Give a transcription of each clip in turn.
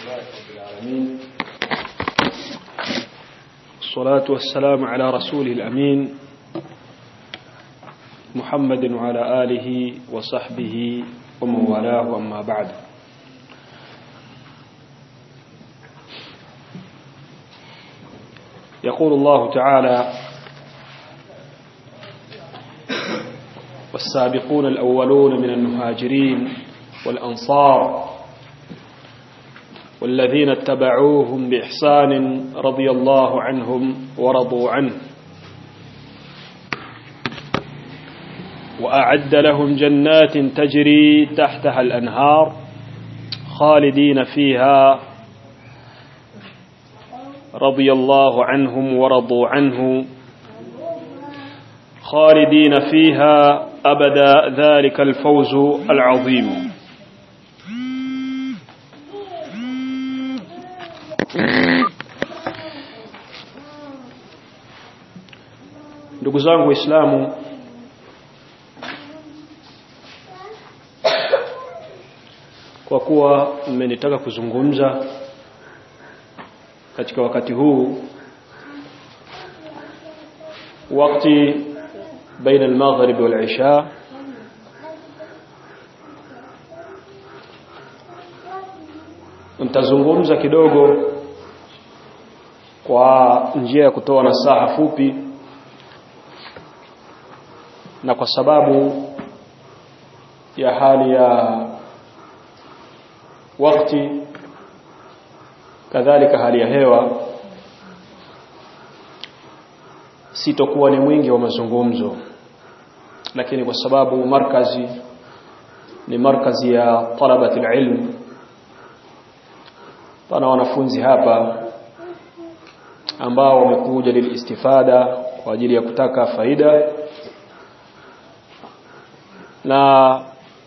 لله رب العالمين الصلاة والسلام على رسوله الأمين محمد وعلى آله وصحبه ومن والاه أما بعد يقول الله تعالى والسابقون الأولون من المهاجرين والأنصار والذين اتبعوهم بإحسان رضي الله عنهم ورضوا عنه وأعد لهم جنات تجري تحتها الأنهار خالدين فيها رضي الله عنهم ورضوا عنه خالدين فيها أبدا ذلك الفوز العظيم ndugu zangu waislamu kwa kuwa mmenitaka kuzungumza katika wakati huu wakati baina al-maghrib wal-isha nitazungumza kidogo kwa njia ya kutoa nasaha fupi na kwa sababu ya hali ya wakati kadhalika hali ya hewa sitokuwa ni mwingi wa mazungumzo lakini kwa sababu markazi ni markazi ya talabati ilm pana wanafunzi hapa ambao wamekuja lilistifada kwa ajili ya kutaka faida na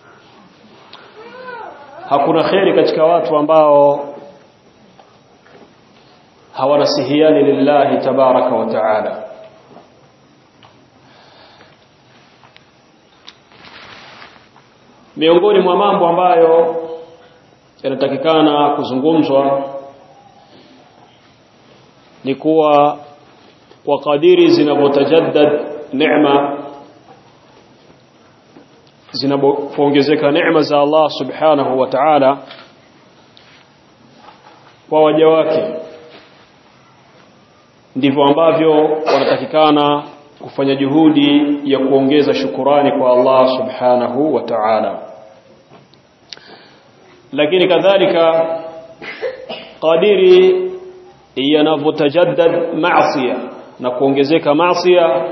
hakuna kheri katika watu ambao hawanasihiani lillahi tabaraka wa taala miongoni mwa mambo ambayo yanatakikana kuzungumzwa ni kuwa kwa kadiri zinavyotajaddad neema zinapoongezeka neema za Allah subhanahu wa ta'ala kwa waja wake ndivyo ambavyo wanatakikana kufanya juhudi ya kuongeza shukurani kwa Allah subhanahu wa ta'ala lakini kadhalika kadiri yanavyotajaddad maasiya na kuongezeka maasiya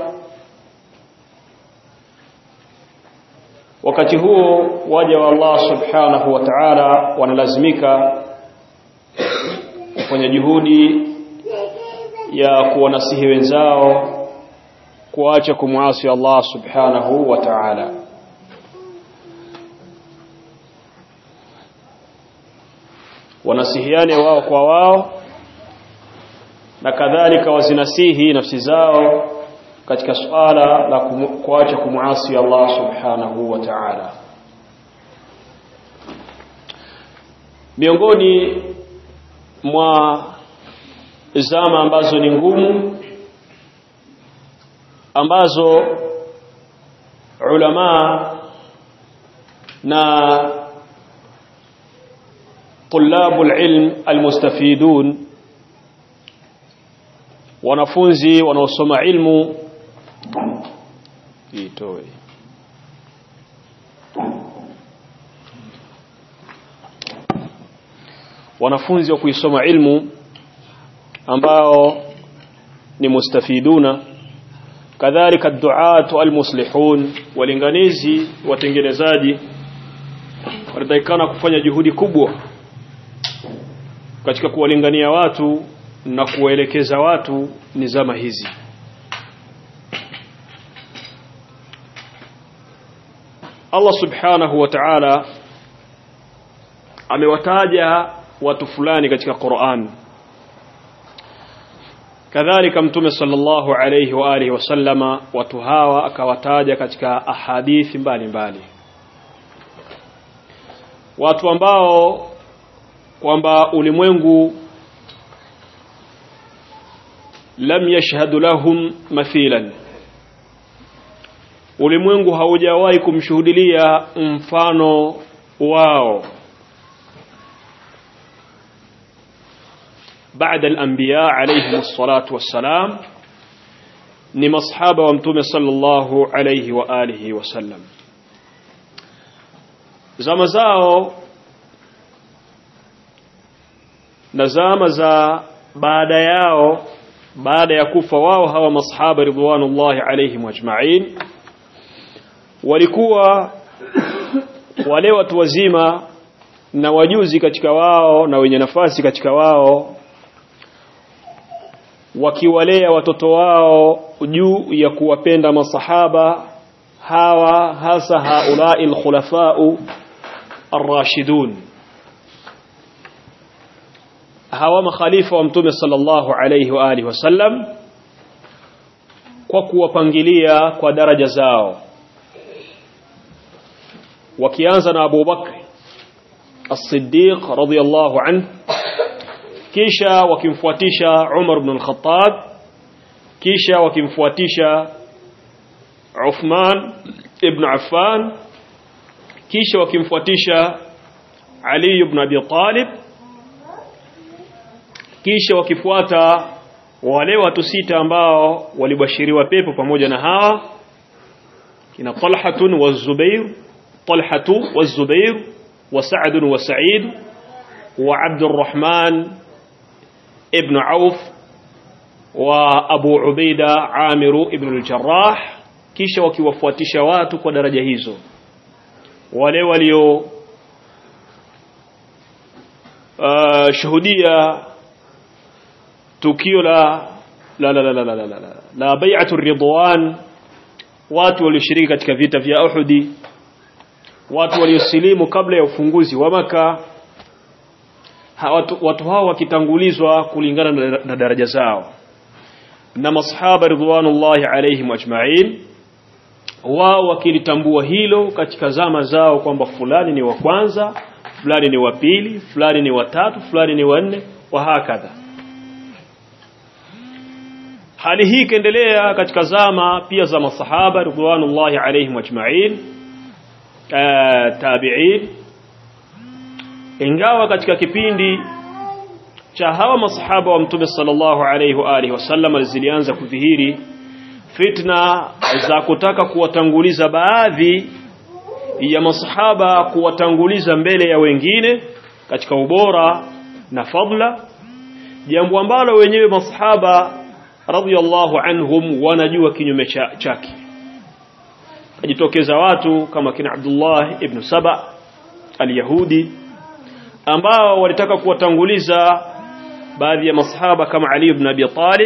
wakati huo waja wa Allah subhanahu wa ta'ala wanalazimika kufanya juhudi ya kuwanasihi wenzao kuacha kumwasi Allah subhanahu wa ta'ala wanasihiane wao kwa wao na kadhalika wazinasihi nafsi zao katika suala la kuacha kumwasi Allah subhanahu wa ta'ala miongoni mwa zama ambazo ni ngumu ambazo ulama na طلاب العلم المستفيدون wanafunzi wanaosoma ilmu itoe wanafunzi wa kuisoma ilmu ambao ni mustafiduna kadhalika duatu almuslihun walinganizi watengenezaji wanatakikana kufanya juhudi kubwa katika kuwalingania watu na kuwaelekeza watu ni zama hizi Allah subhanahu wa ta'ala amewataja watu fulani katika Qur'an kadhalika mtume sallallahu alayhi wa alihi wasallama watu hawa akawataja katika ahadithi mbalimbali watu ambao kwamba ulimwengu lam yashhadu lahum mathilan ulimwengu haujawahi kumshuhudilia mfano wao بعد الأنبياء عليهم الصلاة والسلام ni masahaba wa mtume sallallahu alayhi wa alihi wasallam zama zao na zama za baada yao baada ya kufa wao hawa masahaba ridwanullahi alayhim ajma'in walikuwa wale watu wazima na wajuzi katika wao na wenye nafasi katika wao wakiwalea watoto wao juu ya kuwapenda masahaba hawa hasa haulai alkhulafau arrashidun hawa makhalifa wa mtume sallallahu alayhi wa alihi wasallam kwa kuwapangilia kwa daraja zao wakianza na Abu Bakr as-Siddiq radiyallahu anhu kisha wakimfuatisha Umar ibn al-Khattab kisha wakimfuatisha Uthman ibn Affan kisha wakimfuatisha Ali ibn Abi Talib kisha wakifuata wale watu sita ambao walibashiriwa pepo pamoja na hawa kina Talhatun wa Zubair Talhatu wa Zubair wa Sa'd wa Sa'id wa Abdurrahman ibn Auf wa Abu Ubaida Amiru ibn al-Jarrah kisha wakiwafuatisha watu kwa daraja hizo wale walio uh, shuhudia tukio la la la la la la la, la, la bai'atu ridwan watu walioshiriki katika vita vya Uhudi watu waliosilimu kabla ya ufunguzi wa maka watu, watu hao wakitangulizwa kulingana na, na daraja zao na masahaba ridwanullahi alaihim ajma'in wao wakilitambua hilo katika zama zao kwamba fulani ni wa kwanza fulani ni wa pili fulani ni wa tatu fulani ni wa nne wa hakadha hali hii ikaendelea katika zama pia za masahaba ridwanullahi alaihim ajma'in tabi'in ingawa katika kipindi cha hawa masahaba wa mtume sallallahu alaihi wa alihi wasallam zilianza kudhihiri fitna za kutaka kuwatanguliza baadhi ya masahaba kuwatanguliza mbele ya wengine katika ubora na fadla jambo ambalo wenyewe masahaba radhiallahu anhum wanajua kinyume chake kajitokeza watu kama kina Abdullah ibn Saba al-Yahudi ambao walitaka kuwatanguliza baadhi ya masahaba kama Ali ibn Abi Talib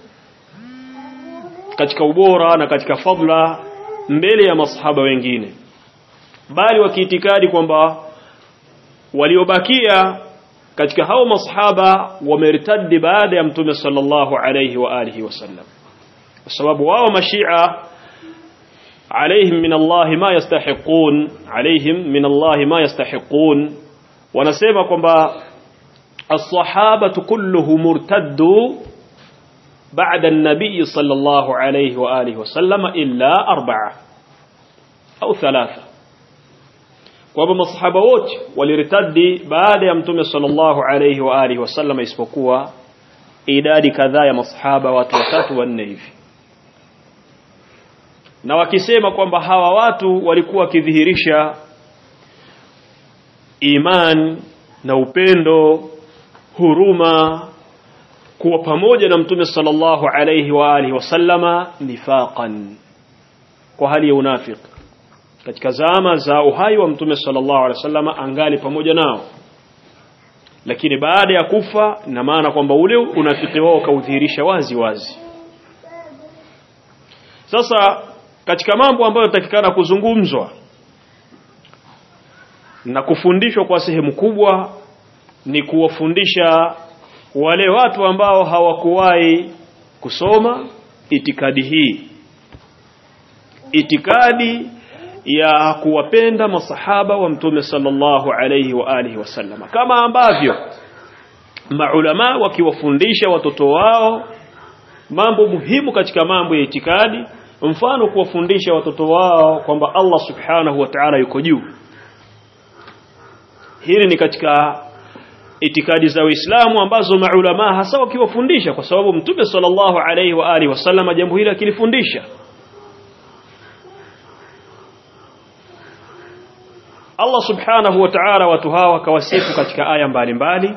katika ubora na katika fadla mbele ya masahaba wengine bali wakiitikadi kwamba waliobakia katika hao masahaba wamertadi baada ya mtume sallallahu alayhi wa alihi wasallam kwa sababu wao mashia عليهم من الله ما يستحقون عليهم من الله ما يستحقون wanasema kwamba as-sahabatu kulluhum murtaddu ba'da an-nabiy sallallahu alayhi wa alihi wasallam illa arba'a au thalatha kwamba masahaba wote walirtadi baada ya mtume sallallahu alayhi wa alihi wasallam isipokuwa idadi kadhaa ya masahaba watu watatu wanne hivi na wakisema kwamba hawa watu walikuwa wakidhihirisha iman na upendo huruma kuwa pamoja na mtume sallallahu alayhi wa alihi wasallama nifaqan kwa hali ya unafiki katika zama za uhai wa mtume sallallahu alayhi wasallama angali pamoja nao lakini baada ya kufa ina maana kwamba ule unafiki wao kaudhihirisha wazi wazi sasa katika mambo ambayo yatakikana kuzungumzwa na kufundishwa kwa sehemu kubwa ni kuwafundisha wale watu ambao hawakuwahi kusoma itikadi hii itikadi ya kuwapenda masahaba wa mtume sallallahu alayhi wa alihi wasallam kama ambavyo maulama wakiwafundisha watoto wao mambo muhimu katika mambo ya itikadi mfano kuwafundisha watoto wao kwamba Allah subhanahu wa ta'ala yuko juu hili ni katika itikadi za Uislamu ambazo maulama hasa wakiwafundisha kwa sababu mtume sallallahu alayhi wa alihi wasallam jambo hili akilifundisha Allah subhanahu wa ta'ala watu hawa akawasifu katika aya mbalimbali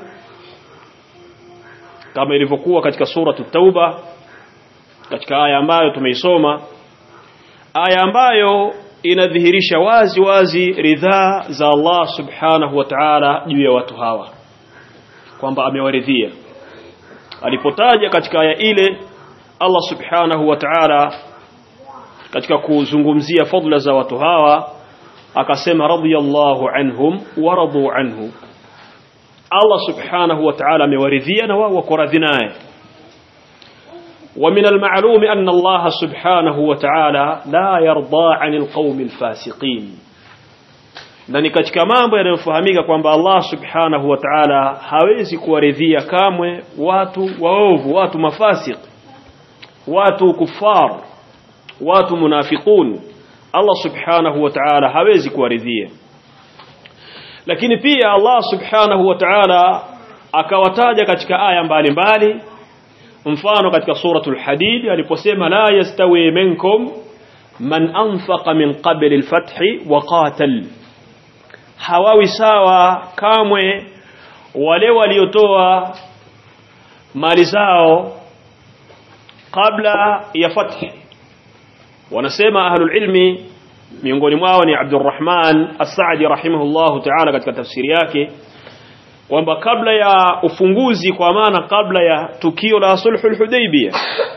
kama ilivyokuwa katika sura tauba katika aya ambayo tumeisoma aya ambayo inadhihirisha wazi wazi ridhaa za Allah subhanahu wa ta'ala juu ya watu hawa kwamba amewaridhia alipotaja katika aya ile Allah subhanahu wa ta'ala katika kuzungumzia fadla za watu hawa akasema radiyallahu anhum wa radu anhu Allah subhanahu wa ta'ala amewaridhia na wao wako radhi naye ومن المعلوم أن الله سبحانه وتعالى لا يرضى عن القوم الفاسقين na ni katika mambo yanayofahamika kwamba Allah subhanahu wa ta'ala hawezi kuwaridhia kamwe watu waovu watu mafasik watu kufar watu munafiqun Allah subhanahu wa ta'ala hawezi kuwaridhia lakini pia Allah subhanahu wa ta'ala akawataja katika aya mbalimbali mfano katika suratul hadid aliposema la yastawi minkum man anfaqa min qabli al-fathi wa qatal hawawi sawa kamwe wale waliotoa mali zao kabla ya fathi wanasema ahlul ilmi miongoni mwao ni Abdurrahman As-Sa'di rahimahullahu ta'ala katika tafsiri yake kwamba kabla ya ufunguzi kwa maana kabla ya tukio la sulhul hudaybiyah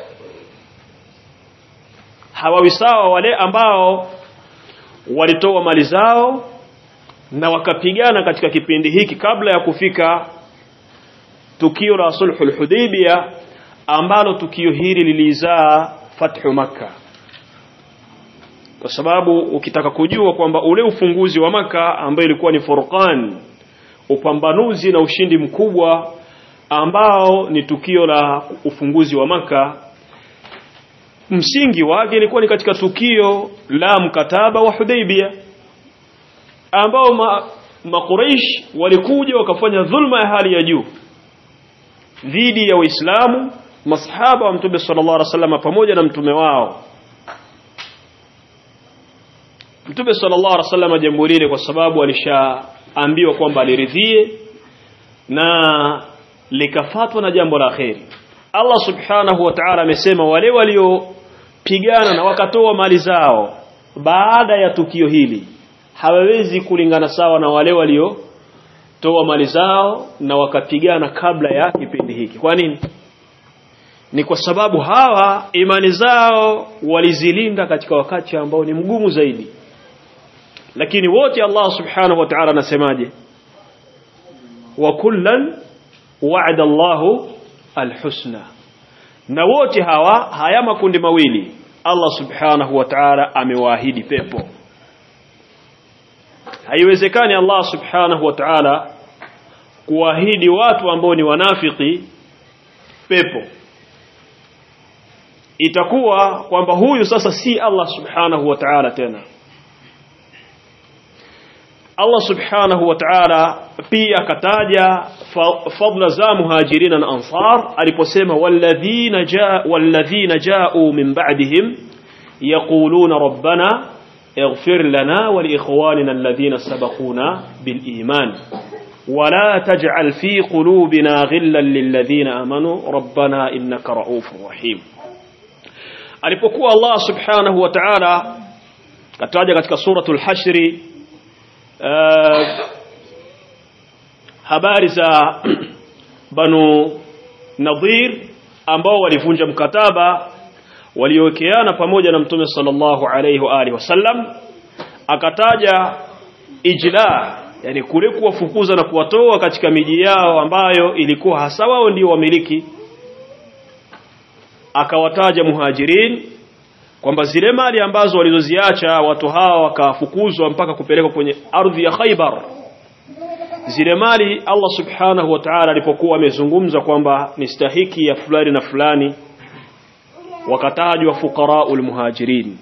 hawawi sawa wale ambao walitoa mali zao na wakapigana katika kipindi hiki kabla ya kufika tukio la sulhul hudaybiyah ambalo tukio hili lilizaa fathu makkah kwa sababu ukitaka kujua kwamba ule ufunguzi wa maka ambayo ilikuwa ni furqan upambanuzi na ushindi mkubwa ambao ni tukio la ufunguzi wa maka msingi wake ilikuwa ni katika tukio la mkataba wa Hudaybiyah ambao ma, makuraish walikuja wakafanya dhulma ya hali ya juu dhidi ya Waislamu masahaba wa Mtume sallallahu alaihi wasallam pamoja na mtume wao Mtume sallallahu alaihi wasallam jambo lile kwa sababu alishaambiwa kwamba aliridhie na likafatwa na jambo la kheri. Allah subhanahu wa ta'ala amesema wale waliopigana na wakatoa mali zao baada ya tukio hili hawawezi kulingana sawa na wale waliotoa mali zao na wakapigana kabla ya kipindi hiki. Kwa nini? Ni kwa sababu hawa imani zao walizilinda katika wakati ambao ni mgumu zaidi lakini wote Allah subhanahu wa ta'ala anasemaje wa kullan wa'ada Allahu alhusna na wote hawa haya makundi mawili Allah subhanahu wa ta'ala amewaahidi pepo haiwezekani Allah subhanahu wa ta'ala kuahidi watu ambao ni wanafiki pepo itakuwa kwamba huyu sasa si Allah subhanahu wa ta'ala tena Allah subhanahu wa ta'ala pia akataja fadla za muhajirin na ansar aliposema walladhina jaa walladhina jaa'u min ba'dihim yaquluna rabbana اغفر لنا ولإخواننا الذين سبقونا بالإيمان ولا تجعل في قلوبنا غلا للذين آمنوا ربنا إنك رؤوف رحيم alipokuwa Allah subhanahu wa ta'ala kataja katika suratul hashri uh, habari za banu nadhir ambao walivunja mkataba waliowekeana pamoja na mtume sallallahu alayhi wa alihi wasallam akataja ijla yani kule kuwafukuza na kuwatoa katika miji yao ambayo ilikuwa hasa wao ndio wamiliki akawataja muhajirin kwamba zile mali ambazo walizoziacha watu hawa wakafukuzwa mpaka kupelekwa kwenye ardhi ya Khaybar zile mali Allah subhanahu wa ta'ala alipokuwa amezungumza kwamba ni stahiki ya fulani na fulani wakatajwa fuqaraul muhajirin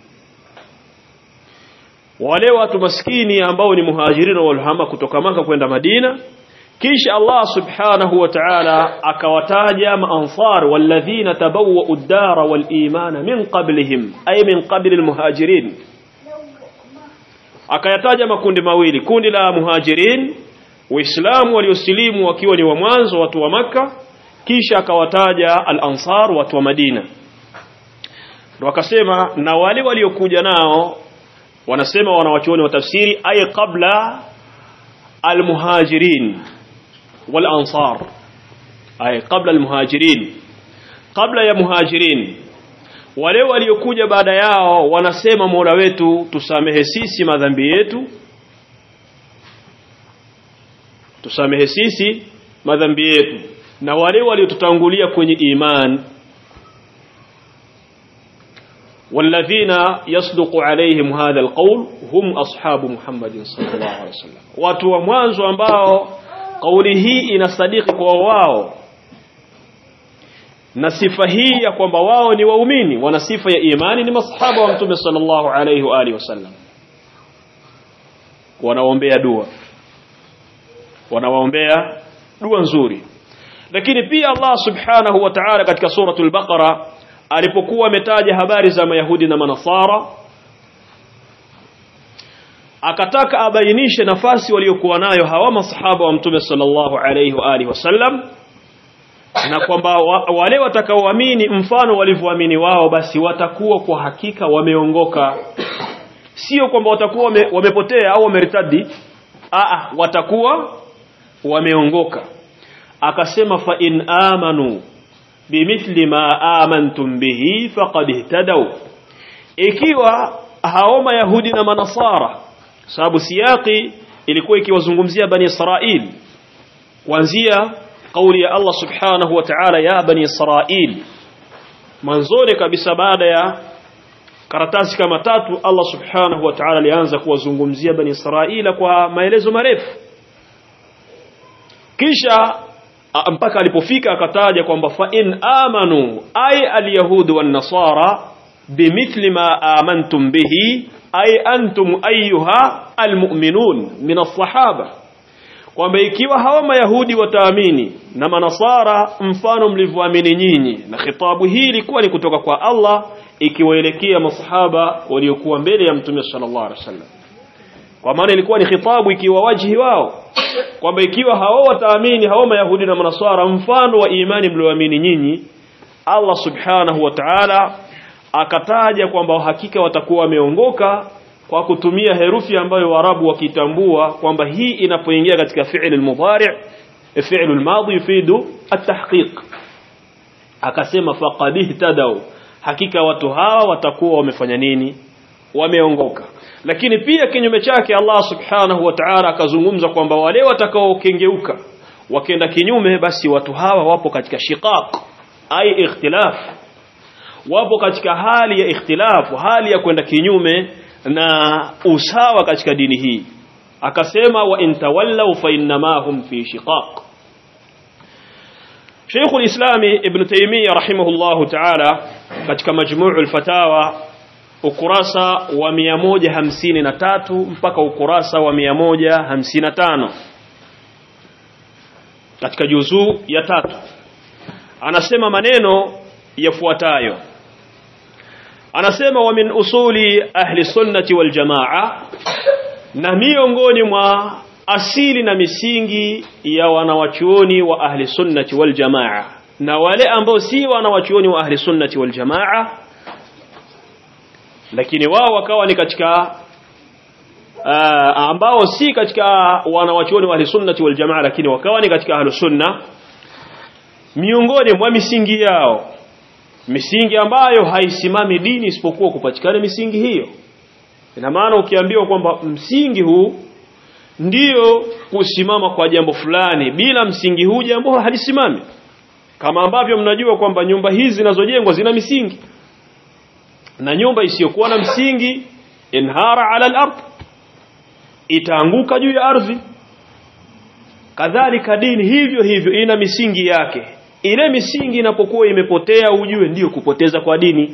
wale watu maskini ambao ni muhajirin walhama kutoka maka kwenda Madina kisha Allah subhanahu wa ta'ala akawataja maansar walladhina tabawwa'u ad-dara wal imana min qablihim ay min qabli al-muhajirin akayataja makundi mawili kundi la muhajirin waislamu waliosilimu wakiwa ni wa mwanzo watu wa maka kisha akawataja al-ansar watu wa Madina ndio akasema na wale waliokuja nao wanasema wanawachuoni wa tafsiri ay qabla al-muhajirin wal-ansar ay qabla al-muhajirin kabla ya muhajirin wale waliokuja baada yao wanasema Mola wetu tusamehe sisi madhambi yetu tusamehe sisi madhambi yetu na wale waliotutangulia kwenye iman والذين يصدق عليهم هذا القول هم أصحاب محمد صلى الله عليه وسلم watu wa mwanzo ambao kauli hii inasadiki kwa wao na sifa hii ya kwamba wao ni waumini wana sifa ya imani ni masahaba wa mtume sallallahu alayhi wa alihi wasallam wanaombea dua wanawaombea dua nzuri lakini pia Allah subhanahu wa ta'ala katika suratul baqara alipokuwa ametaja habari za mayahudi na manasara akataka abainishe nafasi waliokuwa nayo hawa masahaba wa mtume sallallahu alayhi wa alihi wasallam na kwamba wa, wale watakaoamini mfano walivyoamini wao basi watakuwa kwa hakika wameongoka sio kwamba watakuwa wame, wamepotea au wameritadi a watakuwa wameongoka akasema fa in amanu bimithli ma amantum bihi faqad ihtadaw ikiwa hao mayahudi na manasara sababu siyaki ilikuwa ikiwazungumzia bani israil kuanzia kauli ya Allah subhanahu wa ta'ala ya bani israil mwanzoni kabisa baada ya karatasi kama tatu Allah subhanahu wa ta'ala alianza kuwazungumzia bani israila kwa maelezo marefu kisha mpaka alipofika akataja kwamba fa in amanu ay alyahud wan nasara bimithli ma amantum bihi ay antum ayyuha almu'minun min as-sahaba kwamba ikiwa hawa mayahudi wataamini na manasara mfano mlivyoamini nyinyi na khitabu hii ilikuwa ni kutoka kwa Allah ikiwaelekea masahaba waliokuwa mbele ya mtume sallallahu alaihi wasallam kwa maana ilikuwa ni khitabu ikiwa wajhi wao kwamba ikiwa hao wataamini hao mayahudi na manaswara mfano wa imani mlioamini nyinyi Allah subhanahu wa ta'ala akataja kwamba hakika watakuwa wameongoka kwa kutumia herufi ambayo warabu wakitambua kwamba hii inapoingia katika fi'l al-mudhari' fi'l al-madi yufidu at-tahqiq akasema faqad ihtadaw hakika watu hawa watakuwa wamefanya nini wameongoka lakini pia kinyume chake Allah subhanahu wa ta'ala akazungumza kwamba wale watakaokengeuka wakenda kinyume basi watu hawa wapo katika shiqaq ai ikhtilaf wapo katika hali ya ikhtilafu hali ya kwenda kinyume na usawa katika dini hii akasema wa intawallaw fa innamahum fi shiqaq Sheikh al-Islam Ibn Taymiyyah rahimahullahu ta'ala katika majmuu al-fatawa ukurasa wa 153 mpaka ukurasa wa 155 katika juzuu ya tatu anasema maneno yafuatayo anasema wa min usuli ahli sunnati wal jamaa na miongoni mwa asili na misingi ya wanawachuoni wa ahli sunnati wal jamaa na wale ambao si wanawachuoni wa ahli sunnati wal jamaa lakini wao wakawa ni katika uh, ambao si katika wanawachuoni wa ahli sunnati wal jamaa lakini wakawa ni katika ahli sunna miongoni mwa misingi yao misingi ambayo haisimami dini isipokuwa kupatikana misingi hiyo ina maana ukiambiwa kwamba msingi huu ndiyo kusimama kwa jambo fulani bila msingi huu jambo halisimami kama ambavyo mnajua kwamba nyumba hizi zinazojengwa zina misingi na nyumba isiyokuwa na msingi inhara ala al-ard itaanguka juu ya ardhi kadhalika dini hivyo hivyo ina misingi yake ile misingi inapokuwa imepotea ujue ndiyo kupoteza kwa dini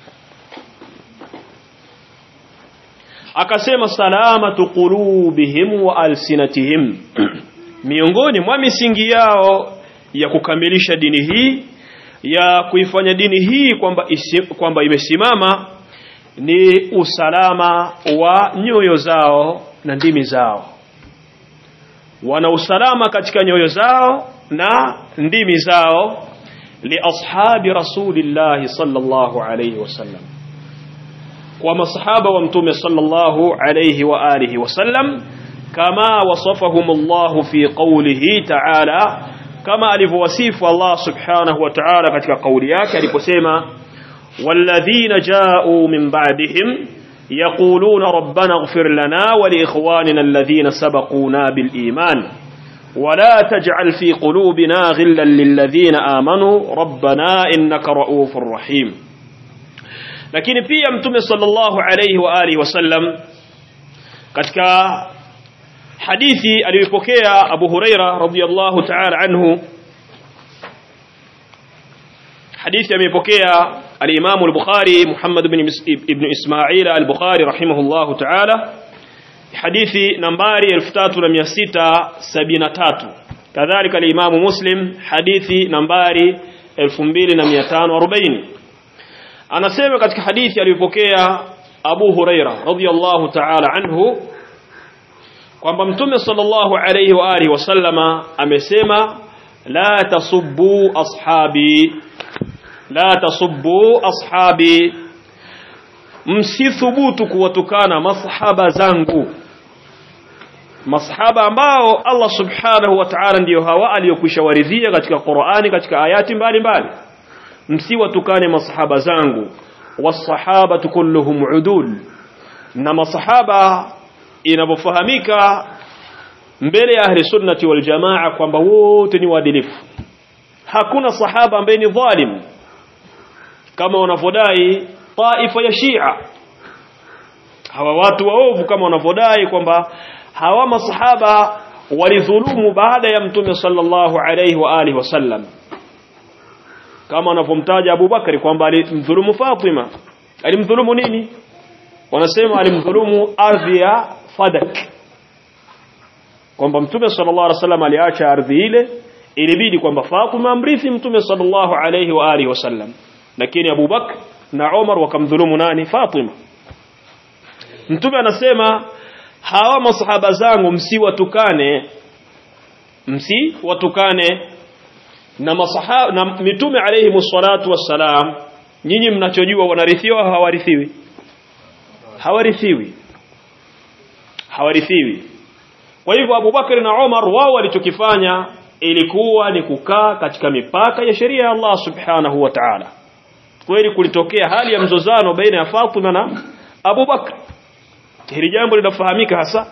akasema salamatu qulubihim wa alsinatihim miongoni mwa misingi yao ya kukamilisha dini hii ya kuifanya dini hii kwamba isi, kwamba imesimama ni usalama wa nyoyo zao na ndimi zao wana usalama katika nyoyo zao na ndimi zao li ashabi rasulillahi sallallahu alayhi wasallam kwa masahaba wa mtume sallallahu alayhi wa alihi wasallam kama wasafahum Allah fi qawlihi ta'ala kama alivyowasifu Allah subhanahu wa ta'ala katika kauli yake aliposema walladhina ja'u min ba'dihim يقولون ربنا اغفر لنا ولإخواننا الذين سبقونا بالإيمان ولا تجعل في قلوبنا غلا للذين آمنوا ربنا إنك رؤوف رحيم lakini pia mtume sallallahu alayhi wa alihi wasallam katika hadithi aliyopokea Abu Huraira radhiyallahu ta'ala anhu hadithi amepokea al-Imam al-Bukhari Muhammad ibn ibn Ismail al-Bukhari rahimahullahu ta'ala hadithi nambari 3673 kadhalika al-Imam Muslim hadithi nambari 2540 anasema katika hadithi aliyopokea Abu Huraira radhiyallahu ta'ala anhu kwamba mtume sallallahu alayhi wa alihi wasallama amesema la tasubbu ashabi la tasubbu ashabi msithubutu kuwatukana masahaba zangu masahaba ambao Allah subhanahu wa ta'ala ndiyo hawa aliyokwisha waridhia katika Qur'ani katika ayati mbalimbali msiwatukane masahaba zangu wasahabatu kulluhum udul na masahaba inavyofahamika mbele ya ahli sunnati wal jamaa kwamba wote ni waadilifu hakuna sahaba ambaye ni dhalim kama wanavyodai taifa ya Shia hawa watu waovu kama wanavyodai kwamba hawa masahaba walidhulumu baada ya mtume sallallahu alayhi wa alihi wasallam kama wanavyomtaja Abu Bakari kwamba alimdhulumu Fatima alimdhulumu nini wanasema alimdhulumu ardhi ya Fadak kwamba mtume sallallahu alaihi wasallam aliacha ardhi ile ilibidi kwamba Fatima amrithi mtume sallallahu alaihi wa alihi wasallam lakini Abu Bakr na Umar wakamdhulumu nani Fatima mtume anasema hawa masahaba zangu msiwatukane msiwatukane na masahaba na mitume alayhi msalatu wassalam nyinyi mnachojua wanarithiwa au hawarithiwi hawarithiwi hawarithiwi kwa hivyo Abu Bakar na Umar wao walichokifanya ilikuwa ni kukaa katika mipaka ya sheria ya Allah subhanahu wa ta'ala kweli kulitokea hali ya mzozano baina ya Fatima na Abu Bakar hili jambo linafahamika hasa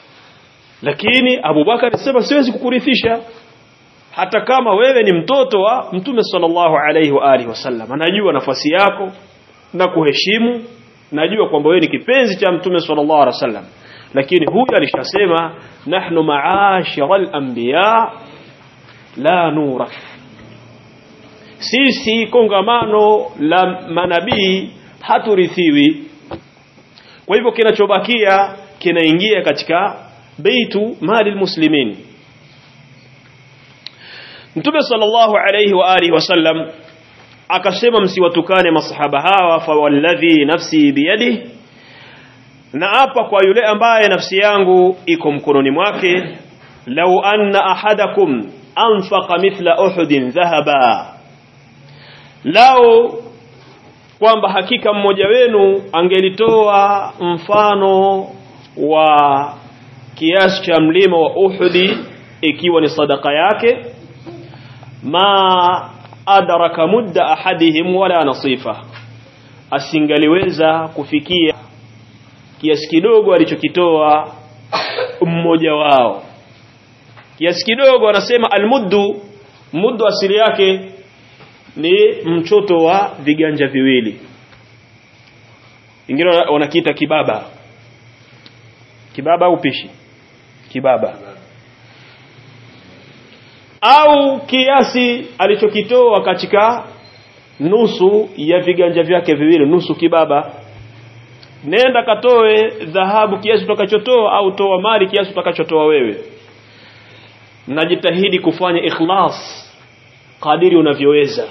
lakini Abu Bakar alisema siwezi kukurithisha hata kama wewe ni mtoto wa Mtume sallallahu alaihi wa alihi wasallam anajua nafasi yako na kuheshimu najua kwamba wewe ni kipenzi cha Mtume sallallahu alaihi wasallam lakini huyu alishasema nahnu ma'ashara al-anbiya la nura sisi kongamano la manabii haturithiwi kwa hivyo kinachobakia kinaingia katika beitu mali muslimin Mtume sallallahu alayhi wa alihi wasallam akasema msiwatukane masahaba hawa fa walladhi nafsi biyadihi na hapa kwa yule ambaye nafsi yangu iko mkononi mwake lau anna ahadakum anfaqa mithla uhudin dhahaba lao kwamba hakika mmoja wenu angelitoa mfano wa kiasi cha mlima wa Uhudi ikiwa ni sadaka yake ma adraka mudda ahadihim wala nasifa asingaliweza kufikia kiasi kidogo alichokitoa mmoja wao kiasi kidogo anasema almuddu muddu asili yake ni mchoto wa viganja viwili wengine wanakiita kibaba kibaba au pishi kibaba au kiasi alichokitoa katika nusu ya viganja vyake viwili nusu kibaba nenda katoe dhahabu kiasi utakachotoa au toa mali kiasi utakachotoa wewe najitahidi kufanya ikhlas kadiri unavyoweza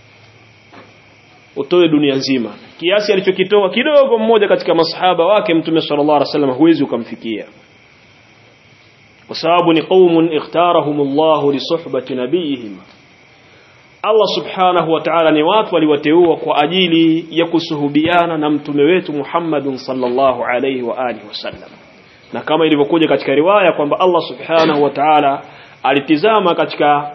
utoe dunia nzima kiasi alichokitoa kidogo mmoja katika masahaba wake mtume sallallahu alaihi wasallam huwezi ukamfikia kwa sababu ni qaumun ikhtarahumullahu li suhbati nabiyihim Allah subhanahu wa ta'ala ni watu waliwateua kwa ajili ya kusuhubiana na mtume wetu Muhammadun sallallahu alayhi wa alihi wasallam na kama ilivyokuja katika riwaya kwamba Allah subhanahu wa ta'ala alitizama katika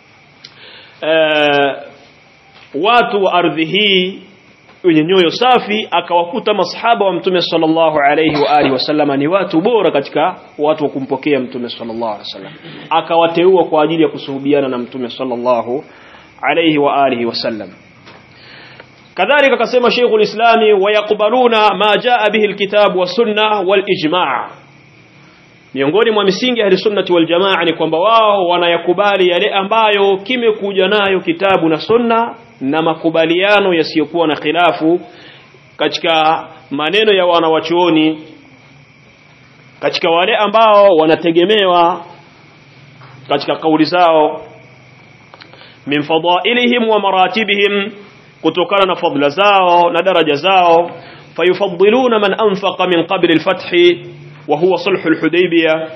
uh, watu wa ardhi hii wenye nyoyo safi akawakuta masahaba wa mtume sallallahu alayhi wa alihi wasallam ni watu bora katika watu wa kumpokea mtume sallallahu alayhi wasallam akawateua kwa ajili ya kusuhubiana na mtume sallallahu alayhi wa alihi wasallam kadhalika akasema Sheikhul Islami wayakbaluna ma jaa bihi alkitab wa sunna wal ijma' miongoni mwa misingi ya sunnati wal jamaa ni kwamba wao wanayakubali yale ambayo kimekuja nayo kitabu na sunna na makubaliano yasiyokuwa na khilafu katika maneno ya wanawachuoni katika wale ambao wanategemewa katika kauli zao min fadailihim wa maratibihim kutokana na fadla zao na daraja zao fayufaddiluna man anfaqa min qabl al-fath wa huwa sulh al-hudaybiyah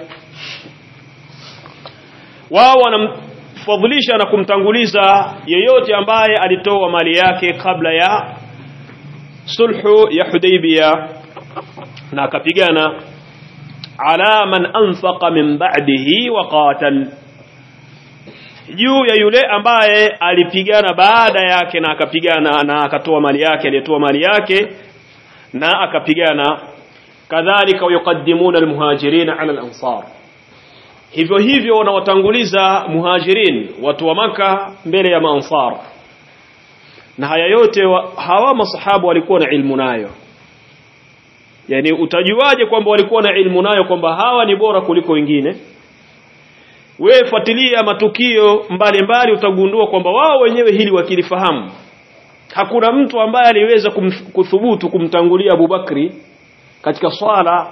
wao wanamfadhilisha na kumtanguliza yeyote ambaye alitoa mali yake kabla ya sulhu ya Hudaybiyah na akapigana ala man anfaqa min ba'dihi wa qatal juu ya yule ambaye alipigana baada yake na akapigana na akatoa mali yake aliyetoa mali yake na akapigana kadhalika yuqaddimuna almuhajirin ala alansar hivyo hivyo wanawatanguliza muhajirin watu wa maka mbele ya maansar na haya yote wa, hawa masahabu walikuwa na ilmu nayo yani utajuaje kwamba walikuwa na ilmu nayo kwamba hawa ni bora kuliko wengine wewe fuatilia matukio mbalimbali utagundua kwamba wao wenyewe hili wakilifahamu hakuna mtu ambaye aliweza kum, kuthubutu kumtangulia Abubakri katika swala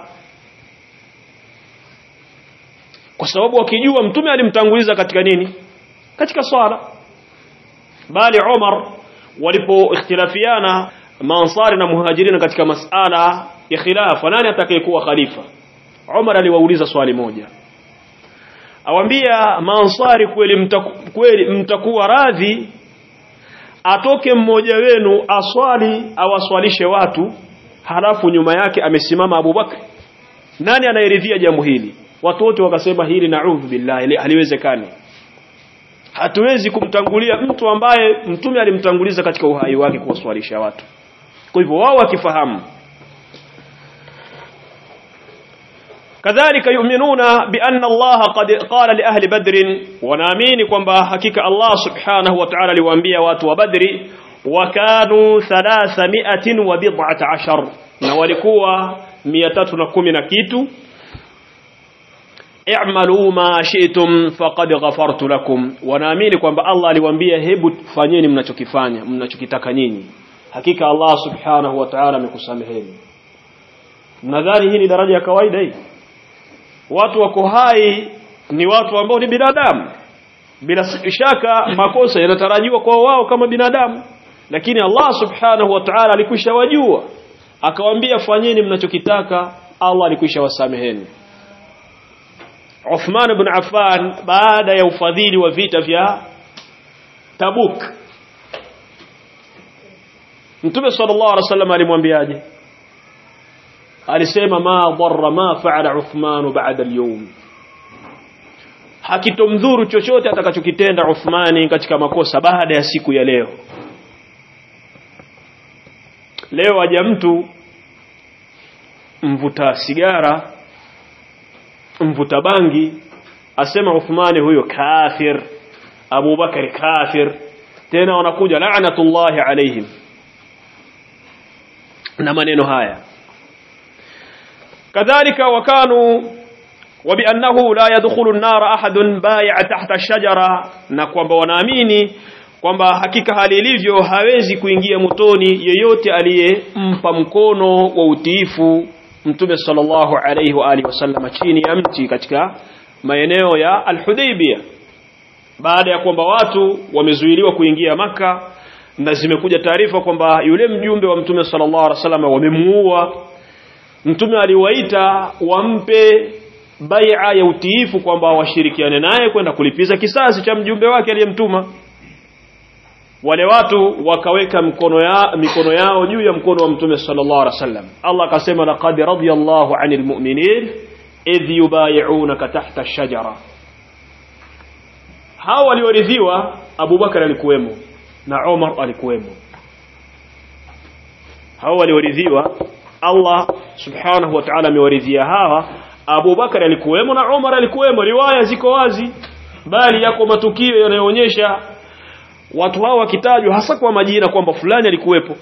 kwa sababu wakijua mtume alimtanguliza katika nini katika swala bali Umar walipo ikhtilafiana maansari na muhajirina katika masala ya khilafa nani atakayekuwa khalifa Umar aliwauliza swali moja awambia maansari kweli mtaku, kweli mtakuwa radhi atoke mmoja wenu aswali awaswalishe watu halafu nyuma yake amesimama Abubakar nani anayeridhia jambo hili watu wote wakasema hili naudhu billahi haliwezekani hatuwezi kumtangulia mtu ambaye mtume alimtanguliza katika uhai wake kuwaswalisha watu kwa hivyo wao wakifahamu kadhalika yu'minuna bi anna Allah qad qala li ahli badr wanaamini kwamba hakika Allah subhanahu wa ta'ala aliwaambia watu wa badri wa kanu 300 wa bid'ata ashar na walikuwa 310 na kitu i'malu ma shi'tum faqad ghafartu lakum wanaamini kwamba Allah aliwaambia hebu fanyeni mnachokifanya mnachokitaka nyinyi hakika Allah subhanahu wa ta'ala amekusameheni mnadhani hii ni daraja ya kawaida hii watu wako hai ni watu ambao ni binadamu bila shaka makosa yanatarajiwa kwa wao kama binadamu lakini Allah subhanahu wa ta'ala alikwisha wajua akawaambia fanyeni mnachokitaka Allah alikwisha wasameheni Uthman ibn Affan baada ya ufadhili wa vita vya Tabuk Mtume sallallahu alaihi wasallam alimwambiaje alisema ma dharra ma fa'ala Uthman ba'da al-yawm hakitomdhuru chochote atakachokitenda Uthmani katika makosa baada ya siku ya leo leo aja mtu mvuta sigara mvuta bangi asema Uthmani huyo kafir Abu Bakar kafir tena wanakuja la'natullahi alaihim na maneno haya kadhalika wakanu وبأنه لا يدخل النار أحد بايع تحت الشجرة na kwamba wanaamini kwamba hakika hali ilivyo hawezi kuingia motoni yeyote aliyempa mkono wa utiifu mtume sallallahu alayhi wa alihi wasallam chini ya mti katika maeneo ya Al-Hudaybiyah baada ya kwamba watu wamezuiliwa kuingia maka na zimekuja taarifa kwamba yule mjumbe wa mtume sallallahu alaihi wasallam wamemuua mtume aliwaita wampe bai'a ya utiifu kwamba washirikiane naye kwenda kulipiza kisasi cha mjumbe wake aliyemtuma wale watu wakaweka mkono ya mikono yao juu ya mkono wa mtume sallallahu alaihi wasallam Allah akasema laqad radiyallahu 'anil mu'minin idh yubay'unaka tahta ash-shajara hao walioridhiwa Abu Bakar alikuwemo na Umar alikuwemo hao walioridhiwa Allah subhanahu wa ta'ala amewaridhia hawa Abu Bakar alikuwemo na Umar alikuwemo riwaya ziko wazi bali yako matukio yanayoonyesha watu hao wakitajwa hasa kwa majina kwamba fulani alikuwepo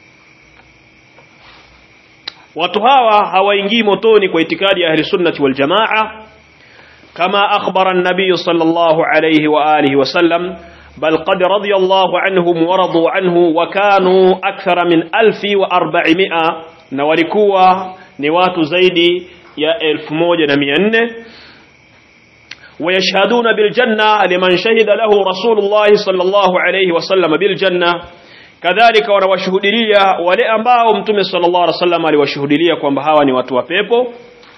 watu hawa hawaingii motoni kwa itikadi ya ahli sunnati wal jamaa kama akhbara an-nabiy sallallahu alayhi wa alihi wa sallam bal qad radiyallahu anhum wa radu anhu wa kanu akthara min 1400 na walikuwa ni watu zaidi ya 1400 ويشهدون بالجنة لمن شهد له رسول الله صلى الله عليه وسلم بالجنة كذلك wanawashuhudilia wale ambao mtume sallallahu alaihi wasallam aliwashuhudilia kwamba hawa ni watu wa pepo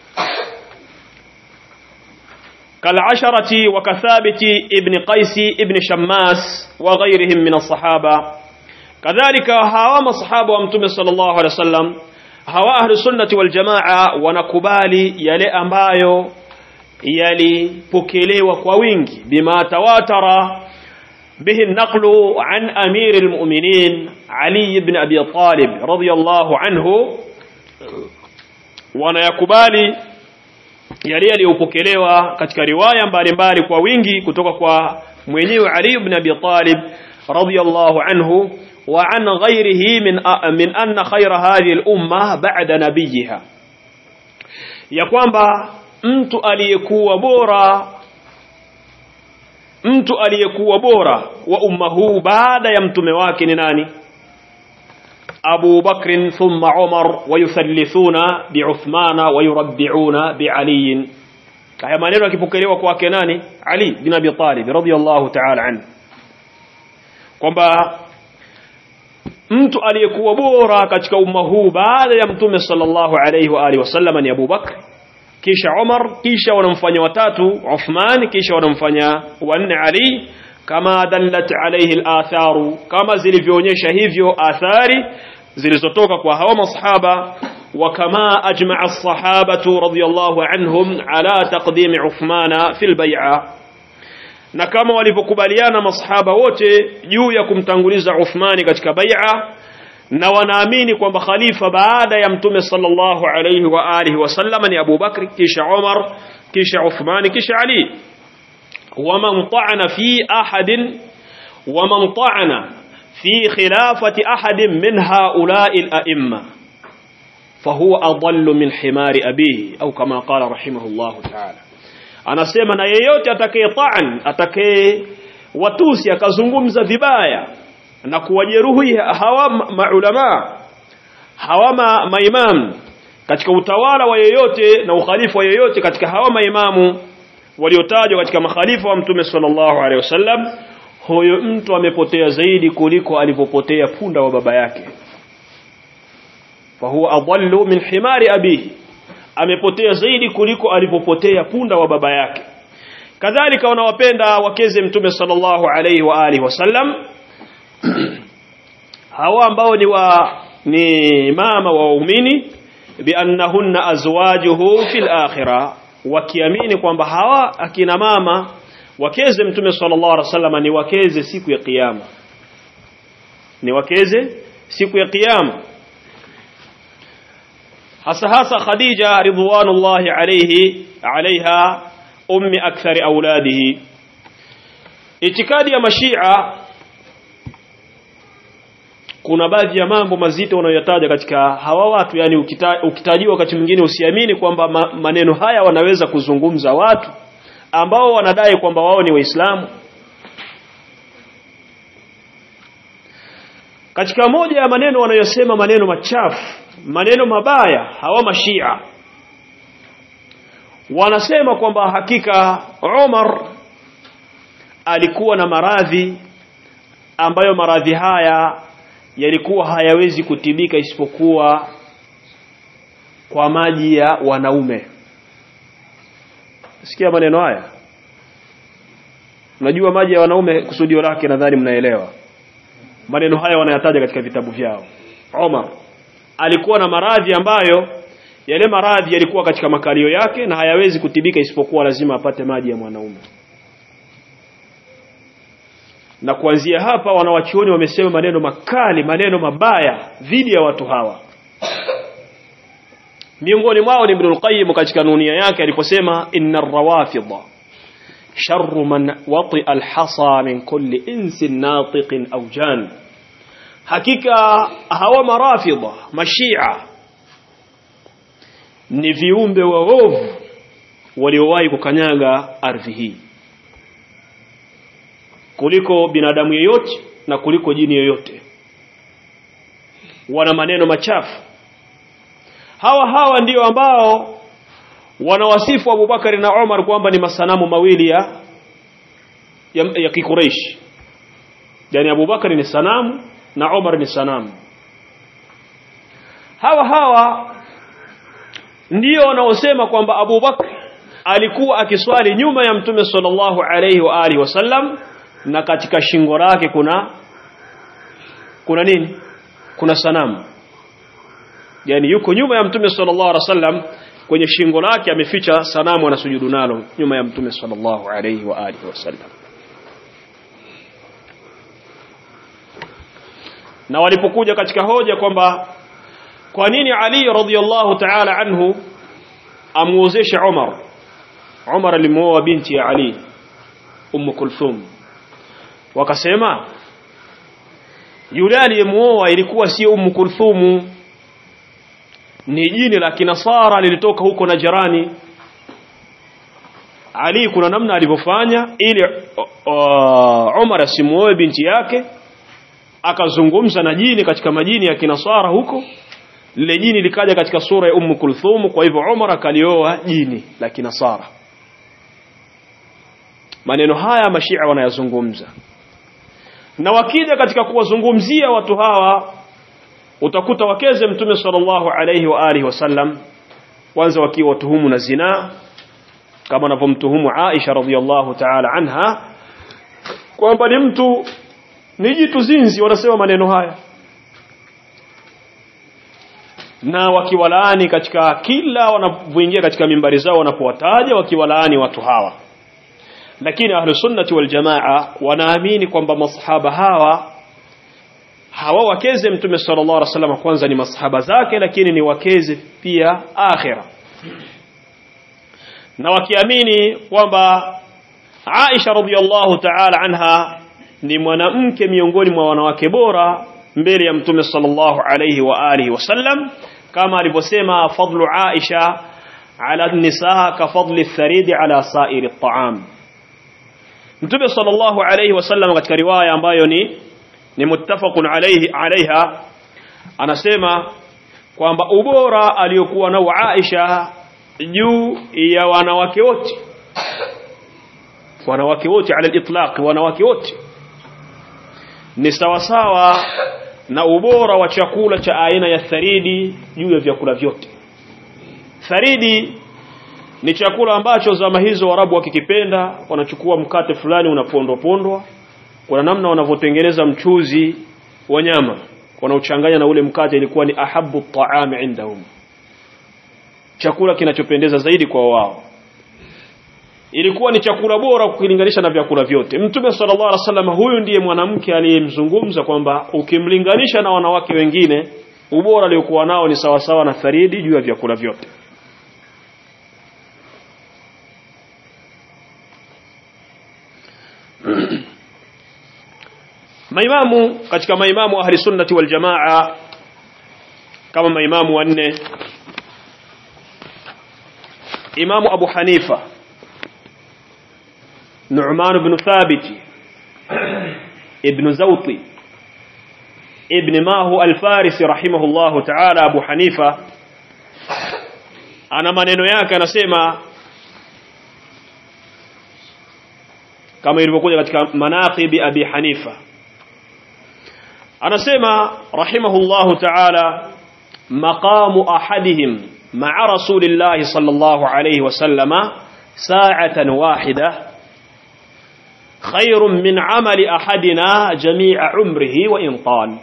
كالعشرة وكثابت ابن قيس ابن شماس وغيرهم من الصحابة كذلك هوا مصحابة ومتوم صلى الله عليه وسلم هوا أهل السنة والجماعة ونكبالي يلي أمبايو yalipokelewa kwa wingi bima tawatara bihi naqlu an amir almu'minin Ali ibn Abi Talib radiyallahu anhu wanayakubali yale yaliyopokelewa katika riwaya mbalimbali kwa wingi kutoka kwa mwenyewe Ali ibn Abi Talib radiyallahu anhu wa an ghayrihi min min anna khayra hadhihi al-umma ba'da nabiyha ya kwamba mtu aliyekuwa bora mtu aliyekuwa bora wa umma huu baada ya mtume wake ni nani Abu Bakr thumma Umar wayuthallithuna bi'Uthmana wayurabbi'una bi'Ali haya maneno yakipokelewa kwake nani Ali bin Abi Talib radiyallahu ta'ala anhu kwamba mtu aliyekuwa bora katika umma huu baada ya mtume sallallahu alayhi wa alihi wasallam ni Abu Bakr kisha Umar kisha wanamfanya watatu Uthman kisha wanamfanya wanne Ali kama dallat alayhi al-atharu kama zilivyoonyesha hivyo athari zilizotoka kwa hawa masahaba wa kama ajma'a as-sahabatu radiyallahu anhum ala taqdim Uthmana fil bay'a na kama walivyokubaliana masahaba wote juu ya kumtanguliza Uthmani katika bai'a na wanaamini kwamba khalifa baada ya mtume sallallahu alayhi wa alihi wasallam ni Abu Bakr kisha Umar kisha Uthman kisha Ali waman ta'ana fi ahadin waman ta'ana fi khilafati ahadin min ha'ula'i al-a'imma fahuwa adallu min himari abihi au kama qala rahimahullahu ta'ala anasema na yeyote atakaye ta'an atakaye watusi akazungumza vibaya na kuwajeruhi hawa maulama hawa ma, maimam katika utawala wa yeyote na ukhalifa wa yeyote katika hawa maimamu waliotajwa katika makhalifa wa mtume sallallahu alaihi wasallam huyo mtu amepotea zaidi kuliko alivyopotea punda wa baba yake fa huwa adallu min himari abihi amepotea zaidi kuliko alivyopotea punda wa baba yake kadhalika wanawapenda wakeze mtume sallallahu alaihi wa alihi wasallam hawa ambao ni wa ni mama wa waumini biannahunna azwajuhu fil akhirah wakiamini kwamba hawa akina mama wakeze mtume sallallahu alaihi wasallam ni wakeze siku ya kiyama ni wakeze siku ya kiyama hasa hasa Khadija ridwanullahi alayhi alaiha ummi akthari auladihi itikadi ya mashia kuna baadhi ya mambo mazito wanayoyataja katika hawa watu yani ukita, ukitajiwa wakati mwingine usiamini kwamba ma, maneno haya wanaweza kuzungumza watu ambao wanadai kwamba wao ni waislamu katika moja ya maneno wanayosema maneno machafu maneno mabaya hawa mashia wanasema kwamba hakika Umar alikuwa na maradhi ambayo maradhi haya yalikuwa hayawezi kutibika isipokuwa kwa maji ya wanaume sikia maneno haya unajua maji ya wanaume kusudio lake nadhani mnaelewa maneno haya wanayataja katika vitabu vyao Omar alikuwa na maradhi ambayo yale maradhi yalikuwa katika makalio yake na hayawezi kutibika isipokuwa lazima apate maji ya mwanaume na kuanzia hapa wanawachuoni wamesema maneno makali maneno mabaya dhidi ya watu hawa miongoni mwao ni Ibn al-Qayyim katika nunia yake aliposema inna ar-rawafidha sharru man wati al-hasa min kulli insin natiqin aw jan hakika hawa marafidha mashia ni viumbe waovu waliowahi kukanyaga ardhi hii kuliko binadamu yeyote na kuliko jini yoyote wana maneno machafu hawa hawa ndio ambao wanawasifu Abubakari na Umar kwamba ni masanamu mawili ya ya, ya kikureishi yani Abubakari ni sanamu na Umar ni sanamu hawa hawa ndio wanaosema kwamba Abubakar alikuwa akiswali nyuma ya Mtume sallallahu alayhi wa alihi wasallam na katika shingo lake kuna kuna nini kuna sanamu yani yuko nyuma ya Mtume sallallahu alaihi wasallam kwenye shingo lake ameficha sanamu anasujudu nalo nyuma ya Mtume sallallahu alayhi wa alihi wasallam na walipokuja katika hoja kwamba kwa nini Ali radhiyallahu ta'ala anhu amuozeshe Umar Umar alimuoa binti ya Ali Umm Kulthum wakasema yule aliyemuoa ilikuwa sio Umm Kulthum ni jini la kinasara lilitoka huko na jirani Ali kuna namna alivyofanya ili uh, Umar asimuoe binti yake akazungumza na jini katika majini ya kinasara huko lile jini likaja katika sura ya Umm Kulthum kwa hivyo Umar akalioa jini la kinasara maneno haya mashia wanayazungumza na wakija katika kuwazungumzia watu hawa utakuta wakeze mtume sallallahu alayhi wa alihi wasallam kwanza wakiwa watuhumu na zinaa kama anavyomtuhumu Aisha radhiallahu ta'ala anha kwamba ni mtu ni jitu zinzi wanasema maneno haya na wakiwalaani katika kila wanapoingia katika mimbari zao wanapowataja wakiwalaani watu hawa lakini ahlu sunnati wal jamaa wanaamini kwamba masahaba hawa hawa wakeze mtume sallallahu alaihi wasallam kwanza ni masahaba zake lakini ni wakeze pia akhira na wakiamini kwamba Aisha radhiallahu ta'ala anha ni mwanamke miongoni mwa wanawake bora mbele ya mtume sallallahu alayhi wa alihi wasallam kama alivyosema fadlu Aisha ala nisaa ka fadli tharidi ala sairi at-ta'am Mtume sallallahu alayhi wasallam katika riwaya ambayo ni ni muttafaqun alayhi alaiha anasema kwamba ubora aliyokuwa nao Aisha juu ya wanawake wote wanawake wote ala al-itlaq wanawake wote ni sawasawa na ubora wa chakula cha aina ya tharidi juu ya vyakula vyote tharidi ni chakula ambacho zama hizo warabu wakikipenda wanachukua mkate fulani unapondwa pondwa kuna namna wanavyotengeneza mchuzi wa nyama wanaochanganya na ule mkate ilikuwa ni ahabu taami indahum chakula kinachopendeza zaidi kwa wao ilikuwa ni chakula bora kukilinganisha na vyakula vyote mtume sallallahu alaihi wasallam huyu ndiye mwanamke aliyemzungumza kwamba ukimlinganisha na wanawake wengine ubora aliokuwa nao ni sawasawa na tharidi juu ya vyakula vyote maimamu katika maimamu ahli sunnati wal jamaa kama maimamu wanne imamu abu hanifa nu'man ibn thabit ibn zawti ibn mahu al-farisi rahimahullahu ta'ala abu hanifa ana maneno yake anasema kama ilivyokuja katika manaqibi abi hanifa anasema rahimahullahu ta'ala maqamu ahadihim ma'a rasulillahi sallallahu alayhi wasallama sa'atan wahida khairun min 'amali ahadina jami'a umrihi wa in tal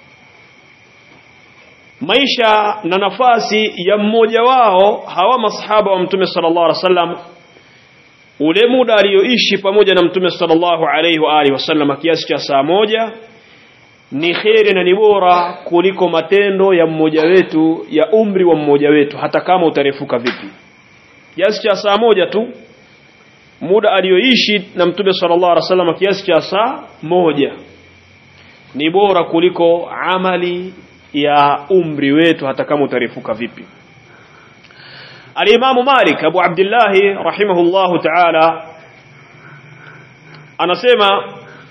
maisha na nafasi ya mmoja wao hawa masahaba wa mtume sallallahu alaihi wasallam ule muda aliyoishi pamoja na mtume sallallahu alaihi wa alihi wasallam kiasi cha saa moja ni kheri na ni bora kuliko matendo ya mmoja wetu ya umri wa mmoja wetu hata kama utarefuka vipi kiasi cha saa moja tu muda aliyoishi na mtume sallallahu alaihi wasallam kiasi cha saa moja ni bora kuliko amali ya umri wetu hata kama utarefuka vipi Al-Imam Malik Abu Abdullah rahimahullahu ta'ala anasema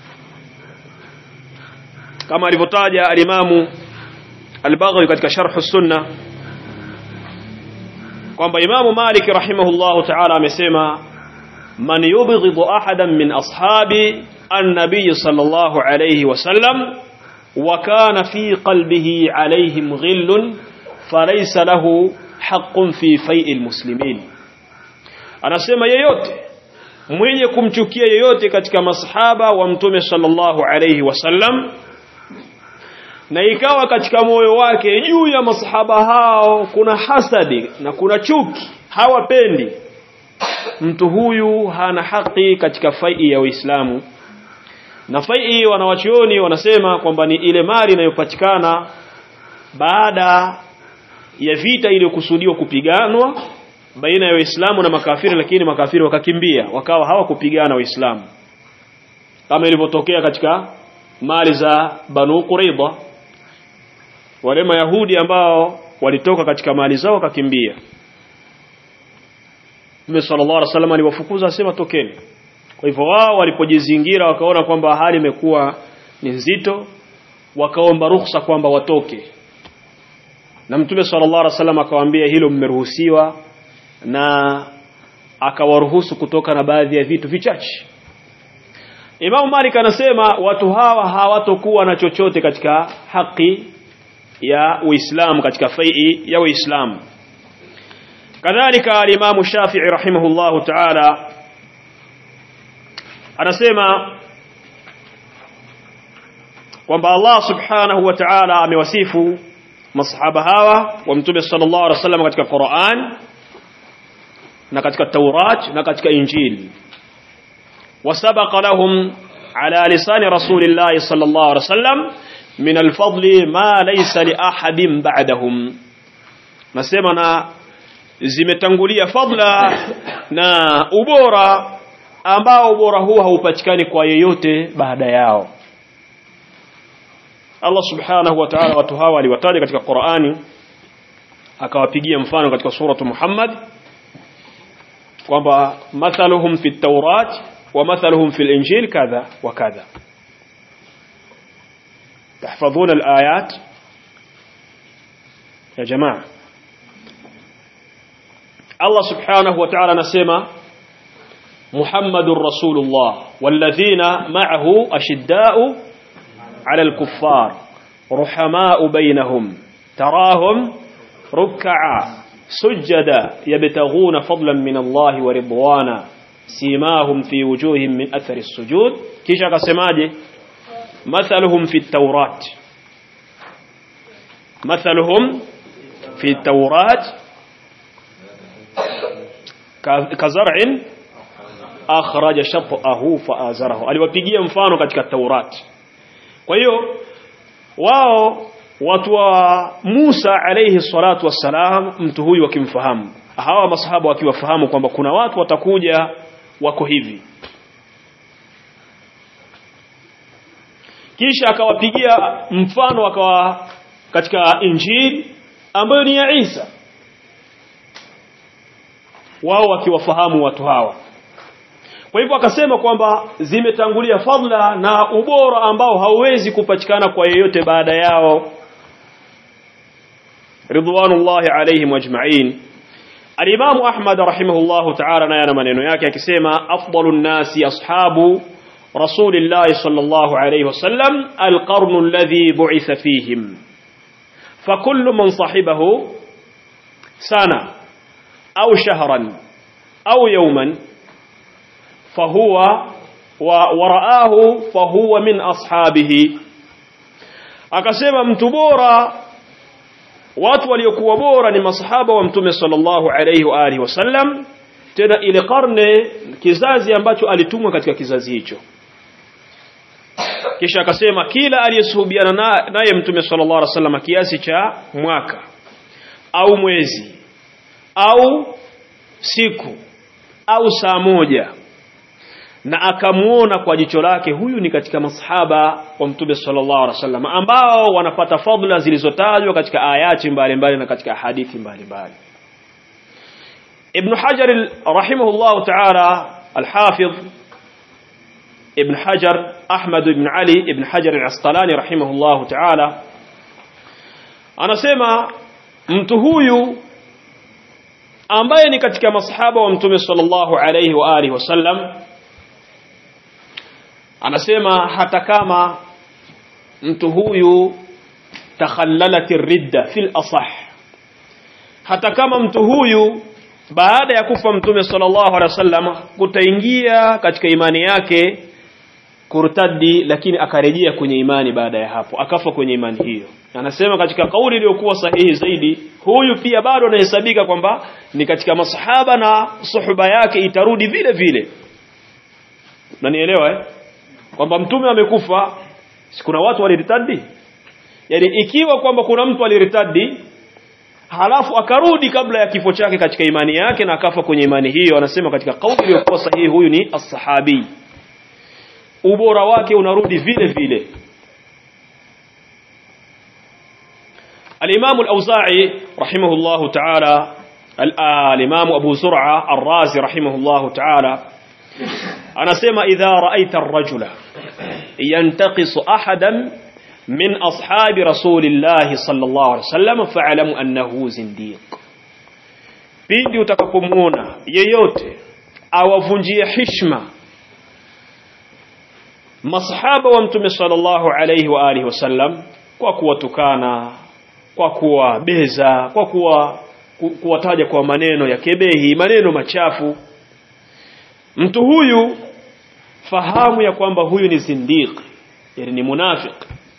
kama alivyotaja al-Imam Al-Baghawi katika Sharh Sunna kwamba Imam Malik rahimahullahu ta'ala amesema man yubghidu ahadan min ashabi an-nabiy sallallahu alayhi wasallam wa kana fi qalbihi alayhim ghillun falaysa lahu haqqun fi fai'il muslimin anasema yeyote mwenye kumchukia yeyote katika masahaba wa mtume sallallahu alayhi wasallam na ikawa katika moyo wake juu ya masahaba hao kuna hasadi na kuna chuki hawapendi mtu huyu hana haki katika fai ya Uislamu na fai wanawachioni wanasema kwamba ni ile mali inayopatikana baada ya vita iliyokusudiwa kupiganwa baina ya Waislamu na makafiri lakini makafiri wakakimbia wakawa hawakupigana Waislamu kama ilivyotokea katika mali za Banu Qurayza wale Mayahudi ambao walitoka katika mali zao wakakimbia Mtume sallallahu alaihi wasallam aliwafukuza asema tokeni kwa hivyo wao walipojizingira wakaona kwamba hali imekuwa ni nzito wakaomba ruhusa kwamba watoke na mtume sallallahu alaihi wasallam akawaambia hilo mmeruhusiwa na akawaruhusu kutoka na baadhi ya vitu vichache Imam Malik anasema watu hawa hawatokuwa na chochote katika haki ya Uislamu katika fai ya Uislamu kadhalika al-Imam Shafi'i rahimahullahu ta'ala anasema kwamba Allah subhanahu wa ta'ala amewasifu masahaba hawa wa mtume sallallahu alaihi wasallam katika Qur'an na katika Taurat na katika Injili wasabaqa lahum ala lisani rasulillahi sallallahu alaihi wasallam min alfadli ma laysa li ahadin ba'dahum nasema na zimetangulia fadla na ubora ambao ubora huu haupatikani kwa yeyote baada yao Allah subhanahu wa ta'ala watu hawa aliwataja katika Qur'ani akawapigia mfano katika suratu Muhammad kwamba mathaluhum fi tawrat wa mathaluhum fi al-injil kadha wa kadha تحفظون الآيات يا جماعة الله سبحانه وتعالى نسمى محمد رسول الله والذين معه أشداء على الكفار رحماء بينهم تراهم ركعا سجدا يبتغون فضلا من الله ورضوانا سيماهم في وجوههم من أثر السجود كيشا قسماجي مثلهم في التوراة مثلهم في التوراة كزرع أخرج شطأه فآزره aliwapigia mfano katika Taurat kwa hiyo wao watu wa Musa alayhi salatu wassalam mtu huyu wakimfahamu hawa masahaba wakiwafahamu kwamba kuna watu watakuja wako hivi kisha akawapigia mfano akawa katika injili ambayo ni ya Isa wao wakiwafahamu watu hawa kwa hivyo akasema kwamba zimetangulia fadla na ubora ambao hauwezi kupatikana kwa yeyote baada yao ridwanullahi alaihim ajma'in Al-Imam Ahmad rahimahullahu ta'ala naye ana maneno yake akisema afdalun nasi ashabu Rasulillah sallallahu alayhi wasallam al-qarn alladhi bu'itha fihim فكل من صاحبه سنة أو شهرا أو يوما فهو ورآه فهو من أصحابه akasema mtu bora watu waliokuwa bora ni masahaba wa mtume sallallahu alayhi wa alihi wasallam tena ile karne kizazi ambacho alitumwa katika kizazi hicho kisha akasema kila aliyesuhubiana naye mtume sallallahu alaihi wasallam kiasi cha mwaka au mwezi au siku au saa moja na akamuona kwa jicho lake huyu ni katika masahaba wa mtume sallallahu alaihi wasallam ambao wanapata fadhila zilizotajwa katika ayati mbalimbali na katika hadithi mbalimbali Ibn Hajar rahimahullah ta'ala al-Hafidh Ibn Hajar Ahmad ibn Ali ibn Hajar al-Asqalani rahimahullah ta'ala anasema mtu huyu ambaye ni katika masahaba wa mtume sallallahu alayhi wa alihi wasallam anasema hata kama mtu huyu takhallalat ridda fil asah hata kama mtu huyu baada ya kufa mtume sallallahu alaihi wasallam kutaingia katika imani yake kurtadi lakini akarejea kwenye imani baada ya hapo akafa kwenye imani hiyo anasema katika kauli iliyokuwa sahihi zaidi huyu pia bado anahesabika kwamba ni katika masahaba na suhuba yake itarudi vile vile unanielewa eh kwamba mtume amekufa kuna watu waliritadi yani ikiwa kwamba kuna mtu aliritadi halafu akarudi kabla ya kifo chake katika imani yake na akafa kwenye imani hiyo anasema katika kauli iliyokuwa sahihi huyu ni as-sahabi ubora wake unarudi vile vile الإمام الأوزاعي رحمه الله تعالى الإمام أبو زرعة الرازي رحمه الله تعالى أنا سيما إذا رأيت الرجل ينتقص أحدا من أصحاب رسول الله صلى الله عليه وسلم فاعلم أنه زنديق pindi utakapomuona yeyote awavunjie hishma masahaba wa mtume sallallahu alayhi wa alihi wasallam kwa kuwatukana kwa kuwabeza kwa kuwa kuwataja kwa maneno ya kebehi maneno machafu mtu huyu fahamu ya kwamba huyu ni zindiq yani ni munafiq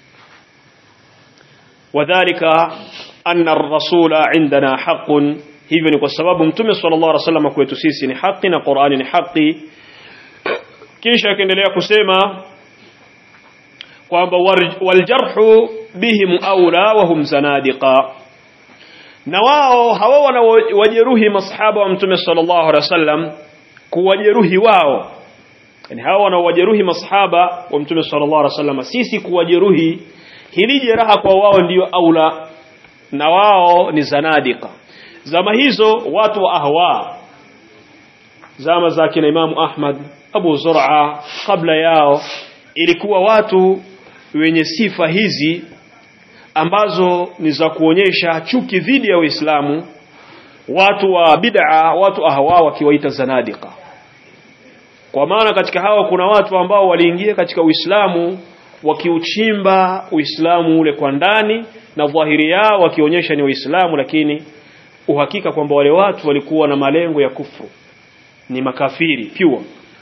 wadhālika anna ar-rasula indana haqqun hivyo ni kwa sababu mtume sallallahu alaihi wasallam kwetu sisi ni haki na Qur'ani ni haki kisha akaendelea kusema kwamba waljarhu bihim aula wa hum zanadiqa na wao hawa wanawajeruhi masahaba wa mtume sallallahu alaihi wasallam kuwajeruhi wao yani hawa wanawajeruhi masahaba wa mtume sallallahu alaihi wasallam sisi kuwajeruhi hili jeraha kwa wao ndiyo aula na wao ni zanadika zama hizo watu wa ahwa zama za kina Imamu Ahmad Abu Zur'a kabla yao ilikuwa watu wenye sifa hizi ambazo ni za kuonyesha chuki dhidi ya Uislamu watu wa bid'a watu ahwa wakiwaita zanadika kwa maana katika hawa kuna watu ambao waliingia katika Uislamu wakiuchimba Uislamu ule kwa ndani na dhahiri yao wakionyesha ni Uislamu lakini uhakika kwamba wale watu walikuwa na malengo ya kufru ni makafiri pure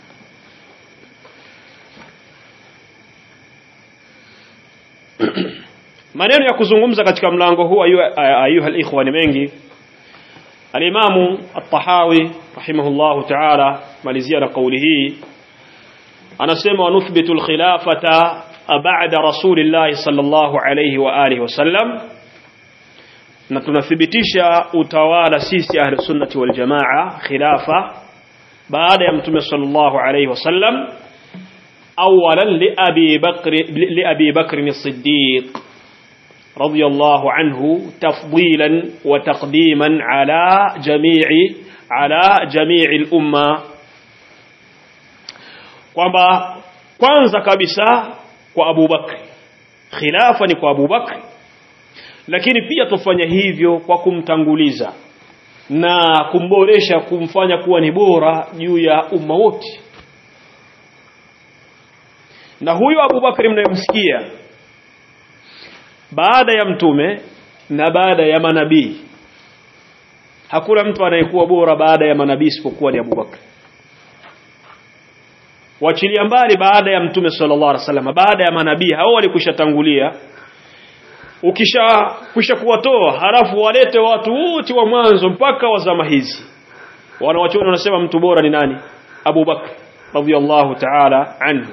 maneno ya kuzungumza katika mlango huu ayuha alikhwa ni mengi alimamu at-tahawi rahimahullahu ta'ala malizia na kauli hii anasema wanuthbitu al-khilafata ba'da rasulillahi sallallahu alayhi wa alihi wasallam na tunathibitisha utawala sisi ahli sunnati wal jamaa khilafa baada ya mtume sallallahu alayhi wasallam أولا لأبي بكر لأبي بكر الصديق رضي الله عنه تفضيلا وتقديما على جميع على جميع الأمة kwamba kwanza kabisa kwa Abu Bakr khilafa ni kwa Abu Bakr lakini pia tufanya hivyo kwa kumtanguliza na kumboresha kumfanya kuwa ni bora juu ya umma wote na huyo Abu Bakr mnayemsikia baada ya mtume na baada ya manabii hakuna mtu anayekuwa bora baada ya manabii isipokuwa ni Abu Bakr wachilia mbali baada ya mtume sallallahu alaihi wasallam baada ya manabii hao walikushatangulia ukisha kisha kuwatoa halafu walete watu wote wa mwanzo mpaka wa zama hizi wanawachuoni wanasema mtu bora ni nani Abu Bakr radhiyallahu ta'ala anhu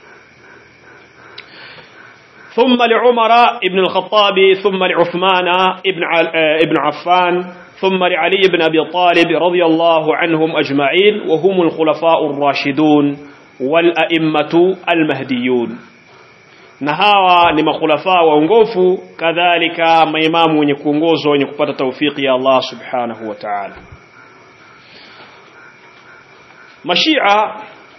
ثم لعمر ابن الخطاب ثم لعثمان ابن ابن عفان ثم لعلي بن ابي طالب رضي الله عنهم اجمعين وهم الخلفاء الراشدون والائمه المهديون na hawa ni makhulafa waongofu kadhalika maimamu wenye kuongozwa wenye kupata taufiki ya Allah subhanahu wa ta'ala mashia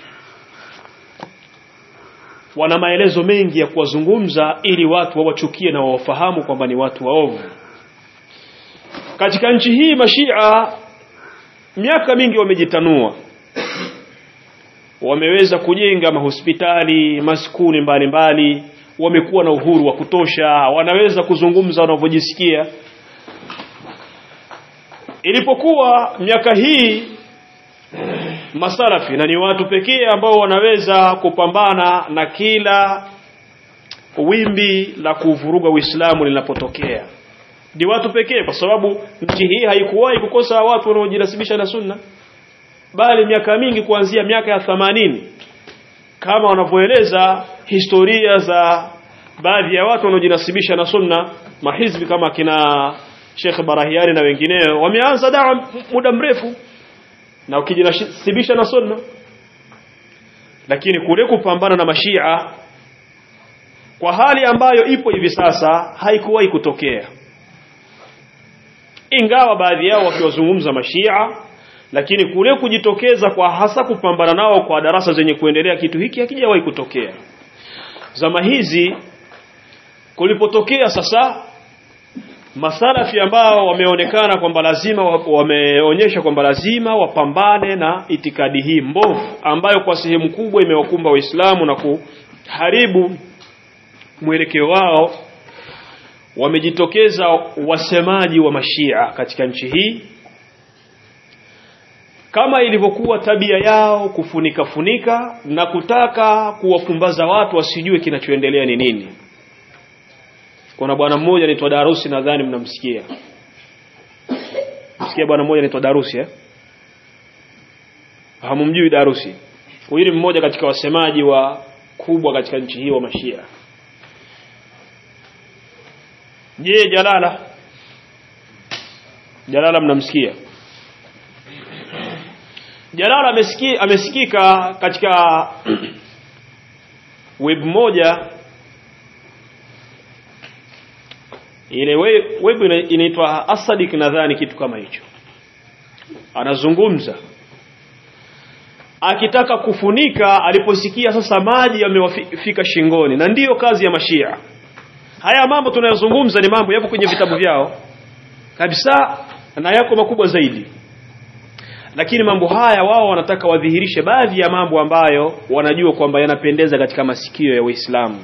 wana maelezo mengi ya kuwazungumza ili watu wawachukie na wawafahamu kwamba ni watu waovu katika nchi hii mashia miaka mingi wamejitanua wameweza kujenga mahospitali maskuni mbalimbali wamekuwa na uhuru wa kutosha wanaweza kuzungumza wanavyojisikia ilipokuwa miaka hii masalafi na ni watu pekee ambao wanaweza kupambana na kila wimbi la kuvuruga Uislamu linapotokea ni watu pekee kwa sababu nchi hii haikuwahi kukosa watu wanaojinasibisha na sunna bali miaka mingi kuanzia miaka ya thamanini kama wanavyoeleza historia za baadhi ya watu wanaojinasibisha na sunna mahizbi kama kina Sheikh Barahiani na wengineo wameanza dawa muda mrefu na ukijinasibisha na sunna lakini kule kupambana na mashia kwa hali ambayo ipo hivi sasa haikuwahi kutokea ingawa baadhi yao wakiwazungumza mashia lakini kule kujitokeza kwa hasa kupambana nao kwa darasa zenye kuendelea kitu hiki hakijawahi kutokea zama hizi kulipotokea sasa masalafi ambao wameonekana kwamba lazima wameonyesha kwamba lazima wapambane na itikadi hii mbovu ambayo kwa sehemu kubwa imewakumba waislamu na kuharibu mwelekeo wao wamejitokeza wasemaji wa mashia katika nchi hii kama ilivyokuwa tabia yao kufunika funika na kutaka kuwafumbaza watu wasijue kinachoendelea ni nini kuna bwana mmoja anaitwa Darusi nadhani mnamsikia msikia bwana mmoja anaitwa Darusi eh hamumjui Darusi huyu ni mmoja katika wasemaji wa kubwa katika nchi hii wa mashia je Jalala Jalala mnamsikia Jalala amesiki, amesikika katika web moja ile web inaitwa Asadik nadhani kitu kama hicho anazungumza akitaka kufunika aliposikia sasa maji yamewafika shingoni na ndiyo kazi ya mashia haya mambo tunayozungumza ni mambo yapo kwenye vitabu vyao kabisa na yako makubwa zaidi lakini mambo haya wao wanataka wadhihirishe baadhi ya mambo ambayo wanajua kwamba yanapendeza katika masikio ya Waislamu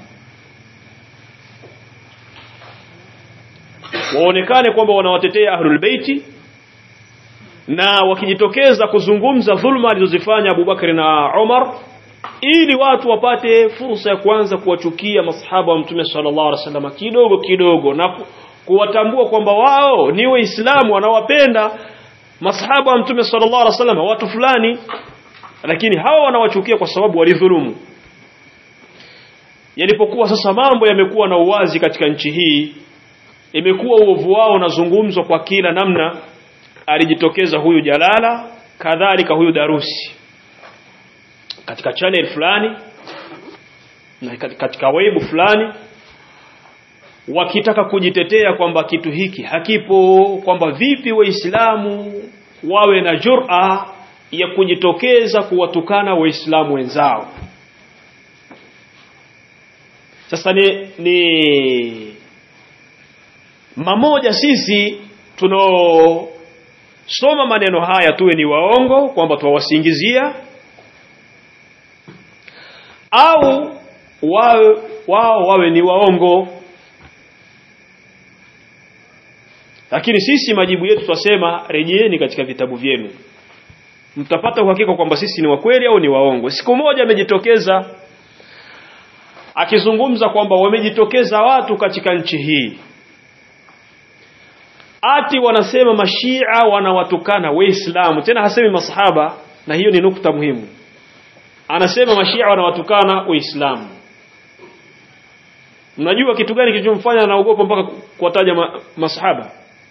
waonekane kwamba wanawatetea ahlul baiti na wakijitokeza kuzungumza dhulma alizozifanya Abubakar na Umar ili watu wapate fursa ya kuanza kuwachukia masahaba wa Mtume sallallahu alaihi wasallam kidogo kidogo na kuwatambua kwamba wao ni waislamu wanawapenda masahaba wa Mtume sallallahu alaihi wasallam watu fulani lakini hawa wanawachukia kwa sababu walidhulumu yalipokuwa sasa mambo yamekuwa na uwazi katika nchi hii imekuwa uovu wao unazungumzwa kwa kila namna alijitokeza huyu Jalala kadhalika huyu Darusi katika channel fulani na katika waibu fulani wakitaka kujitetea kwamba kitu hiki hakipo kwamba vipi waislamu wawe na jur'a ya kujitokeza kuwatukana waislamu wenzao sasa ni, ni mamoja sisi tunaosoma maneno haya tuwe ni waongo kwamba tuwasingizia au wao wao wawe ni waongo lakini sisi majibu yetu twasema rejeeni katika vitabu vyenu mtapata uhakika kwamba sisi ni wakweli au ni waongo siku moja amejitokeza akizungumza kwamba wamejitokeza watu katika nchi hii ati wanasema mashia wanawatukana waislamu tena hasemi masahaba na hiyo ni nukta muhimu anasema mashia wanawatukana waislamu mnajua kitu gani kilichomfanya anaogopa mpaka kuwataja ma, masahaba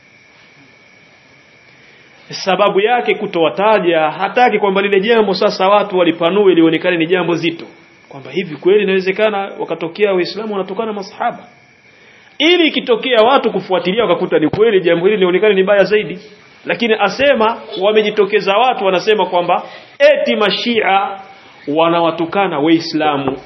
sababu yake kutowataja hataki kwamba lile jambo sasa watu walipanue lionekane ni jambo zito kwamba hivi kweli inawezekana wakatokea waislamu wanatokana masahaba ili ikitokea watu kufuatilia wakakuta ni kweli jambo hili lionekane ni baya zaidi lakini asema wamejitokeza watu wanasema kwamba eti mashia wanawatukana waislamu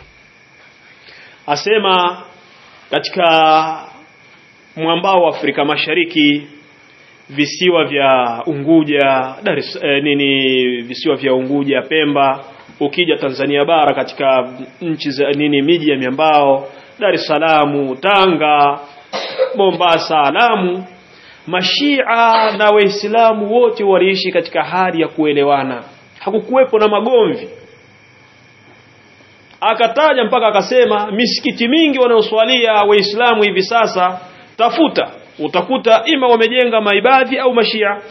asema katika mwambao wa Afrika Mashariki visiwa vya Unguja Dar es eh, nini visiwa vya Unguja Pemba ukija Tanzania bara katika nchi za nini miji ya miambao Dar es Salaam Tanga Mombasa Lamu Mashia na Waislamu wote waliishi katika hali ya kuelewana hakukuwepo na magomvi akataja mpaka akasema misikiti mingi wanaoswalia waislamu hivi sasa tafuta utakuta ima wamejenga maibadhi au mashia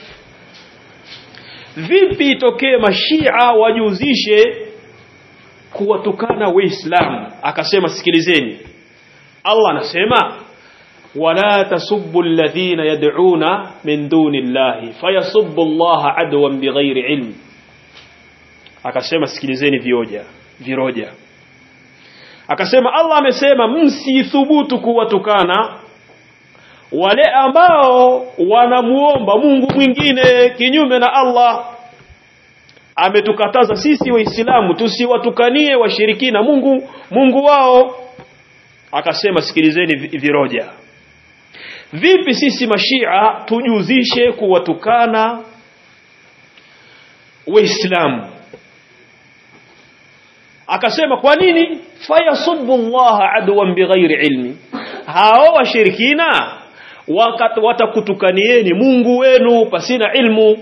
vipi itokee mashia wajuzishe kuwatukana waislamu akasema sikilizeni Allah anasema wala tasubbu alladhina yad'una min duni llahi fayasubbu Allah adwan bighairi ilm akasema sikilizeni vioja viroja akasema Allah amesema msithubutu kuwatukana wale ambao wanamuomba Mungu mwingine kinyume na Allah ametukataza sisi waislamu tusiwatukanie washirikina Mungu Mungu wao akasema sikilizeni viroja vipi sisi mashia tujuzishe kuwatukana waislamu akasema kwa nini fayasubbu Allah adwan bighairi ilmi hao washirikina watakutukanieni Mungu wenu pasina ilmu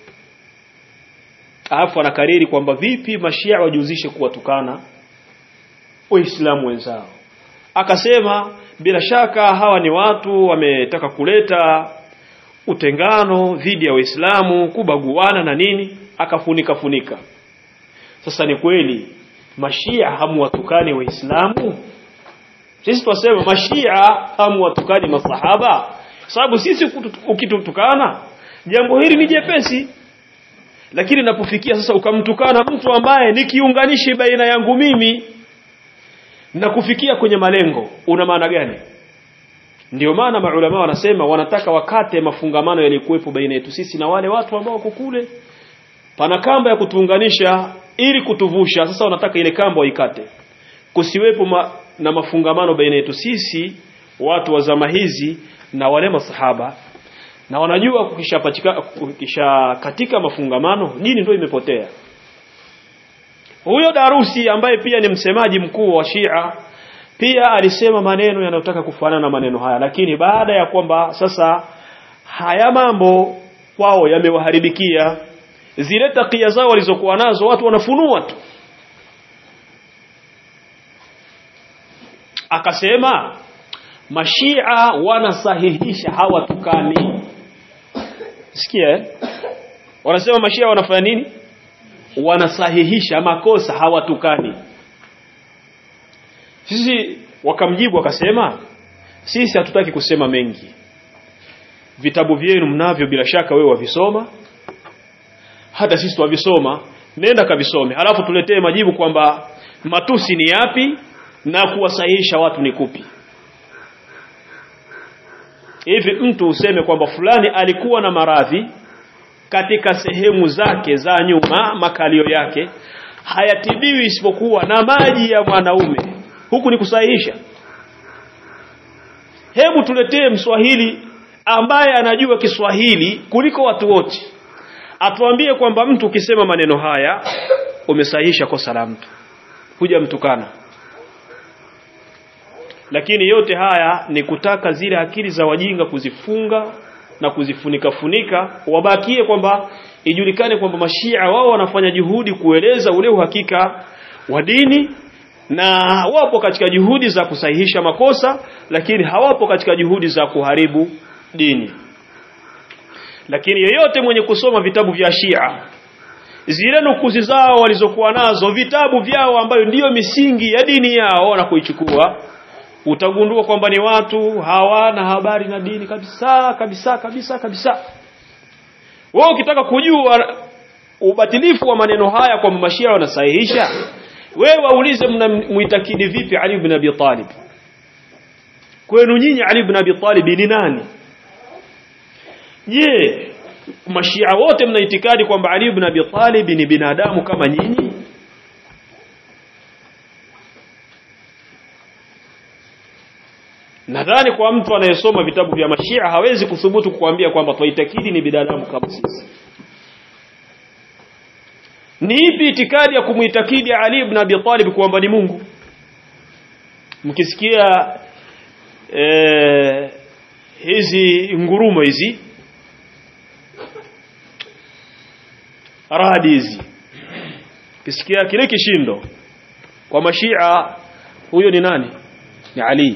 alafu anakariri kwamba vipi mashia wajuzishe kuwatukana waislamu wenzao akasema bila shaka hawa ni watu wametaka kuleta utengano dhidi ya waislamu kubaguana na nini akafunika funika sasa ni kweli mashia hamuwatukani waislamu sisi twasema mashia hamuwatukani masahaba sababu sisi ukitutukana jambo hili ni jepesi lakini inapofikia sasa ukamtukana mtu ambaye ni kiunganishi baina yangu mimi na kufikia kwenye malengo una maana gani ndio maana maulama wanasema wanataka wakate mafungamano yaliyokuwepo baina yetu sisi na wale watu ambao wako kule pana kamba ya kutuunganisha ili kutuvusha sasa wanataka ile kamba waikate kusiwepo ma, na mafungamano baina yetu sisi watu wa zama hizi na wale masahaba na wanajua kukishapatika kukisha katika mafungamano dini ndio imepotea huyo darusi ambaye pia ni msemaji mkuu wa Shia pia alisema maneno yanayotaka kufanana na maneno haya lakini baada ya kwamba sasa haya mambo kwao yamewaharibikia zile takia zao walizokuwa nazo watu wanafunua tu akasema mashia wanasahihisha hawatukani sikia eh? wanasema mashia wanafanya nini wanasahihisha makosa hawatukani sisi wakamjibu wakasema sisi hatutaki kusema mengi vitabu vyenu mnavyo bila shaka wewe wavisoma hata sisi tuwavisoma nenda kavisome halafu tuletee majibu kwamba matusi ni yapi na kuwasahihisha watu ni kupi hivi mtu useme kwamba fulani alikuwa na maradhi katika sehemu zake za nyuma makalio yake hayatibiwi isipokuwa na maji ya mwanaume huku ni kusahihisha hebu tuletee mswahili ambaye anajua Kiswahili kuliko watu wote atuambie kwamba mtu ukisema maneno haya umesahihisha kosa la mtu huja mtukana lakini yote haya ni kutaka zile akili za wajinga kuzifunga na kuzifunika funika wabakie kwamba ijulikane kwamba mashia wao wanafanya juhudi kueleza ule uhakika wa dini na wapo katika juhudi za kusahihisha makosa lakini hawapo katika juhudi za kuharibu dini lakini yeyote mwenye kusoma vitabu vya Shia zile nukuzi zao walizokuwa nazo vitabu vyao ambayo ndiyo misingi ya dini yao na kuichukua utagundua kwamba ni watu hawana habari na dini kabisa kabisa kabisa kabisa wewe ukitaka kujua ubatilifu wa maneno haya kwamba mashia wanasahihisha wewe waulize mnamuitakidi vipi Ali ibn Abi Talib kwenu nyinyi Ali ibn Abi Talib ni nani je mashia wote mna itikadi kwamba Ali ibn Abi Talib ni binadamu kama nyinyi nadhani kwa mtu anayesoma vitabu vya mashia hawezi kuthubutu kukuambia kwamba twaitakidi ni binadamu kama sisi ni ipi itikadi ya kumuitakidi Ali ibn Abi Talib kwamba ni Mungu mkisikia eh, hizi ngurumo hizi radi hizi kisikia kile kishindo kwa mashia huyo ni nani ni Ali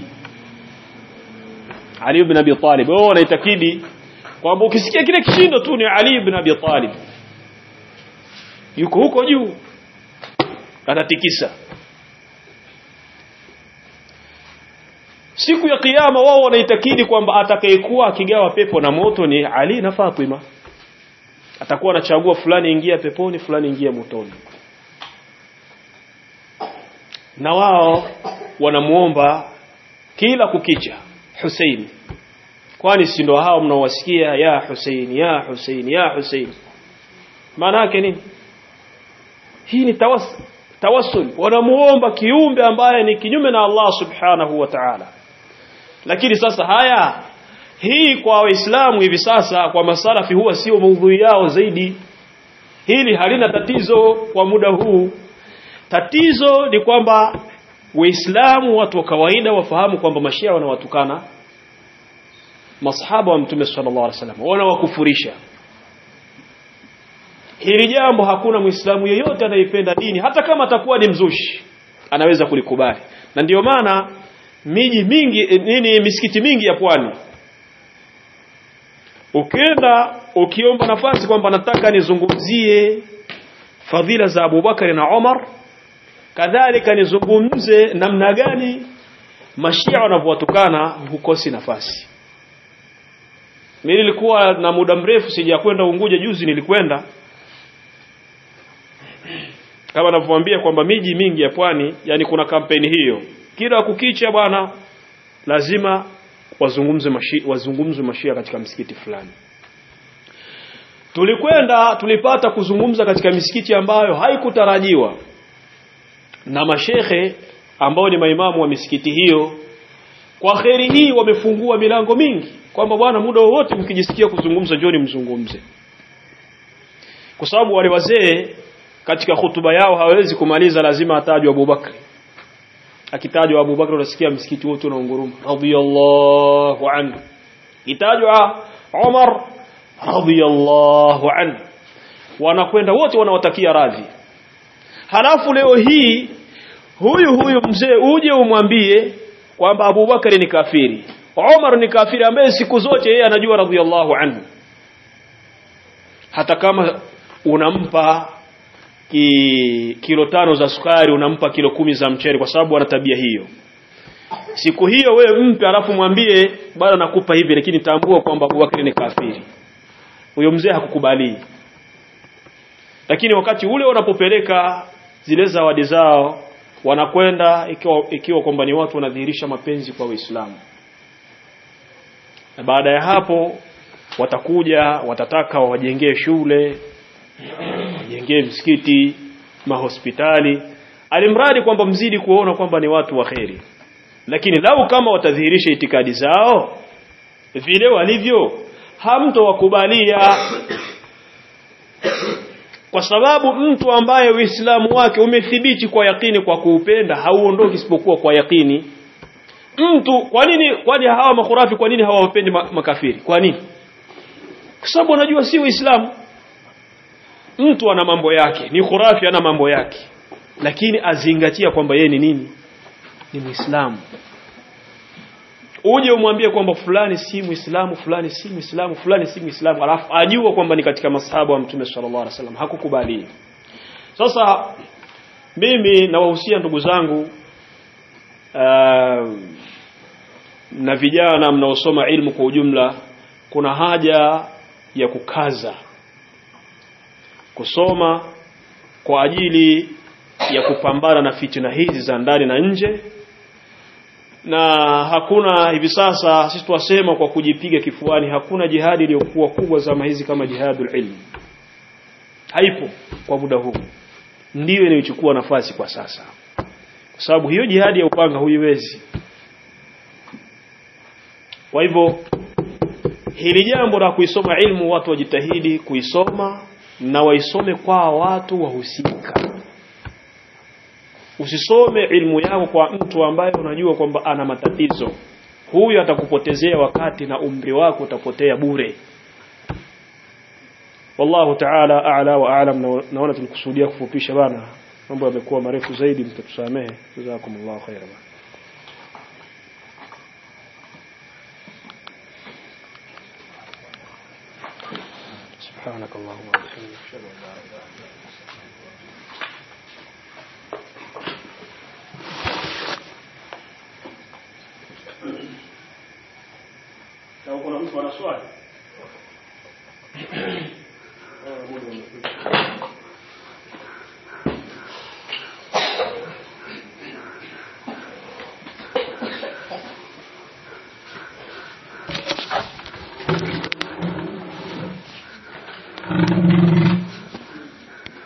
Ali ibn Abi Talib wao wanaitakidi kwamba ukisikia kile kishindo tu ni Ali ibn Abi Talib yuko huko juu anatikisa siku ya kiyama wao wanaitakidi kwamba atakayekuwa akigawa pepo na moto ni Ali na Fatima atakuwa anachagua fulani ingia peponi fulani ingia motoni na wao wanamuomba kila kukicha Hussein kwani si ndo hao mnaowasikia ya Hussein ya Hussein ya Hussein maana yake nini hii ni tawassul tawassul wanamuomba kiumbe ambaye ni kinyume na Allah subhanahu wa ta'ala lakini sasa haya hii kwa waislamu hivi sasa kwa masalafi huwa sio maudhui yao zaidi hili halina tatizo kwa muda huu tatizo ni kwamba waislamu watu wa kawaida wafahamu kwamba mashia wanawatukana masahaba wa mtume sallallahu alaihi wasallam wanawakufurisha hili jambo hakuna muislamu yeyote anayependa dini hata kama atakuwa ni mzushi anaweza kulikubali na ndiyo maana miji mingi nini misikiti mingi ya pwani ukienda ukiomba nafasi kwamba nataka nizungumzie fadhila za Abubakar na Omar kadhalika nizungumze namna gani mashia wanavyowatukana hukosi nafasi mimi nilikuwa na muda mrefu sijakwenda Unguja juzi nilikwenda kama ninavyowaambia kwamba miji mingi ya pwani yani kuna kampeni hiyo kila kukicha bwana lazima wazungumze mashi, wazungumze mashia katika msikiti fulani tulikwenda tulipata kuzungumza katika misikiti ambayo haikutarajiwa na mashehe ambao ni maimamu wa misikiti hiyo kwa kheri hii wamefungua milango mingi kwamba bwana muda wowote mkijisikia kuzungumza njoni mzungumze kwa sababu wale wazee katika hutuba yao hawezi kumaliza lazima atajwe Abubakar akitajwa Abubakar unasikia msikiti wote unaunguruma radiyallahu anhu itajwa Umar radiyallahu anhu wanakwenda wote wanawatakia radhi halafu leo hii huyu huyu mzee uje umwambie kwamba Abubakar ni kafiri Umar ni kafiri ambaye siku zote yeye anajua radiyallahu anhu hata kama unampa ki, kilo tano za sukari unampa kilo kumi za mchele kwa sababu ana tabia hiyo siku hiyo wewe mpe alafu mwambie bwana nakupa hivi lakini tambua kwamba Abubakar ni kafiri huyo mzee hakukubali lakini wakati ule wanapopeleka zile zawadi zao wanakwenda ikiwa, ikiwa kwamba ni watu wanadhihirisha mapenzi kwa Uislamu na baada ya hapo watakuja watataka wawajengee shule wajengee msikiti mahospitali alimradi kwamba mzidi kuona kwamba ni watu wa kheri lakini lau kama watadhihirisha itikadi zao vile walivyo hamtowakubalia kwa sababu mtu ambaye Uislamu wake umethibiti kwa yakini kwa kuupenda hauondoki isipokuwa kwa yakini mtu kwa nini kwani hawa makhurafi kwa nini hawawapendi makafiri kwa nini kwa sababu wanajua si Uislamu mtu ana mambo yake ni khurafi ana mambo yake lakini azingatia kwamba yeye ni nini ni Muislamu uje umwambie kwamba fulani si Muislamu fulani si Muislamu fulani si Muislamu alafu ajua kwamba ni katika masahaba wa Mtume sallallahu alaihi wasallam hakukubali sasa mimi nawahusia ndugu zangu uh, na vijana mnaosoma ilmu kwa ujumla kuna haja ya kukaza kusoma kwa ajili ya kupambana na fitina hizi za ndani na nje na hakuna hivi sasa sisi tuwasema kwa kujipiga kifuani hakuna jihadi iliyokuwa kubwa zama hizi kama jihadul ilm haipo kwa muda huu ndiyo inayochukua nafasi kwa sasa kwa sababu hiyo jihadi ya upanga huiwezi kwa hivyo hili jambo la kuisoma ilmu watu wajitahidi kuisoma na waisome kwa watu wahusika usisome ilmu yako kwa mtu ambaye unajua kwamba ana matatizo huyu atakupotezea wakati na umri wako utapotea bure wallahu ta'ala a'la wa a'lam naona tulikusudia kufupisha bana mambo yamekuwa marefu zaidi mtatusamehe jazakumullahu khairan سبحانك اللهم وبحمدك اشهد ان لا اله الا انت لو kuna mtu ana swali Thank you.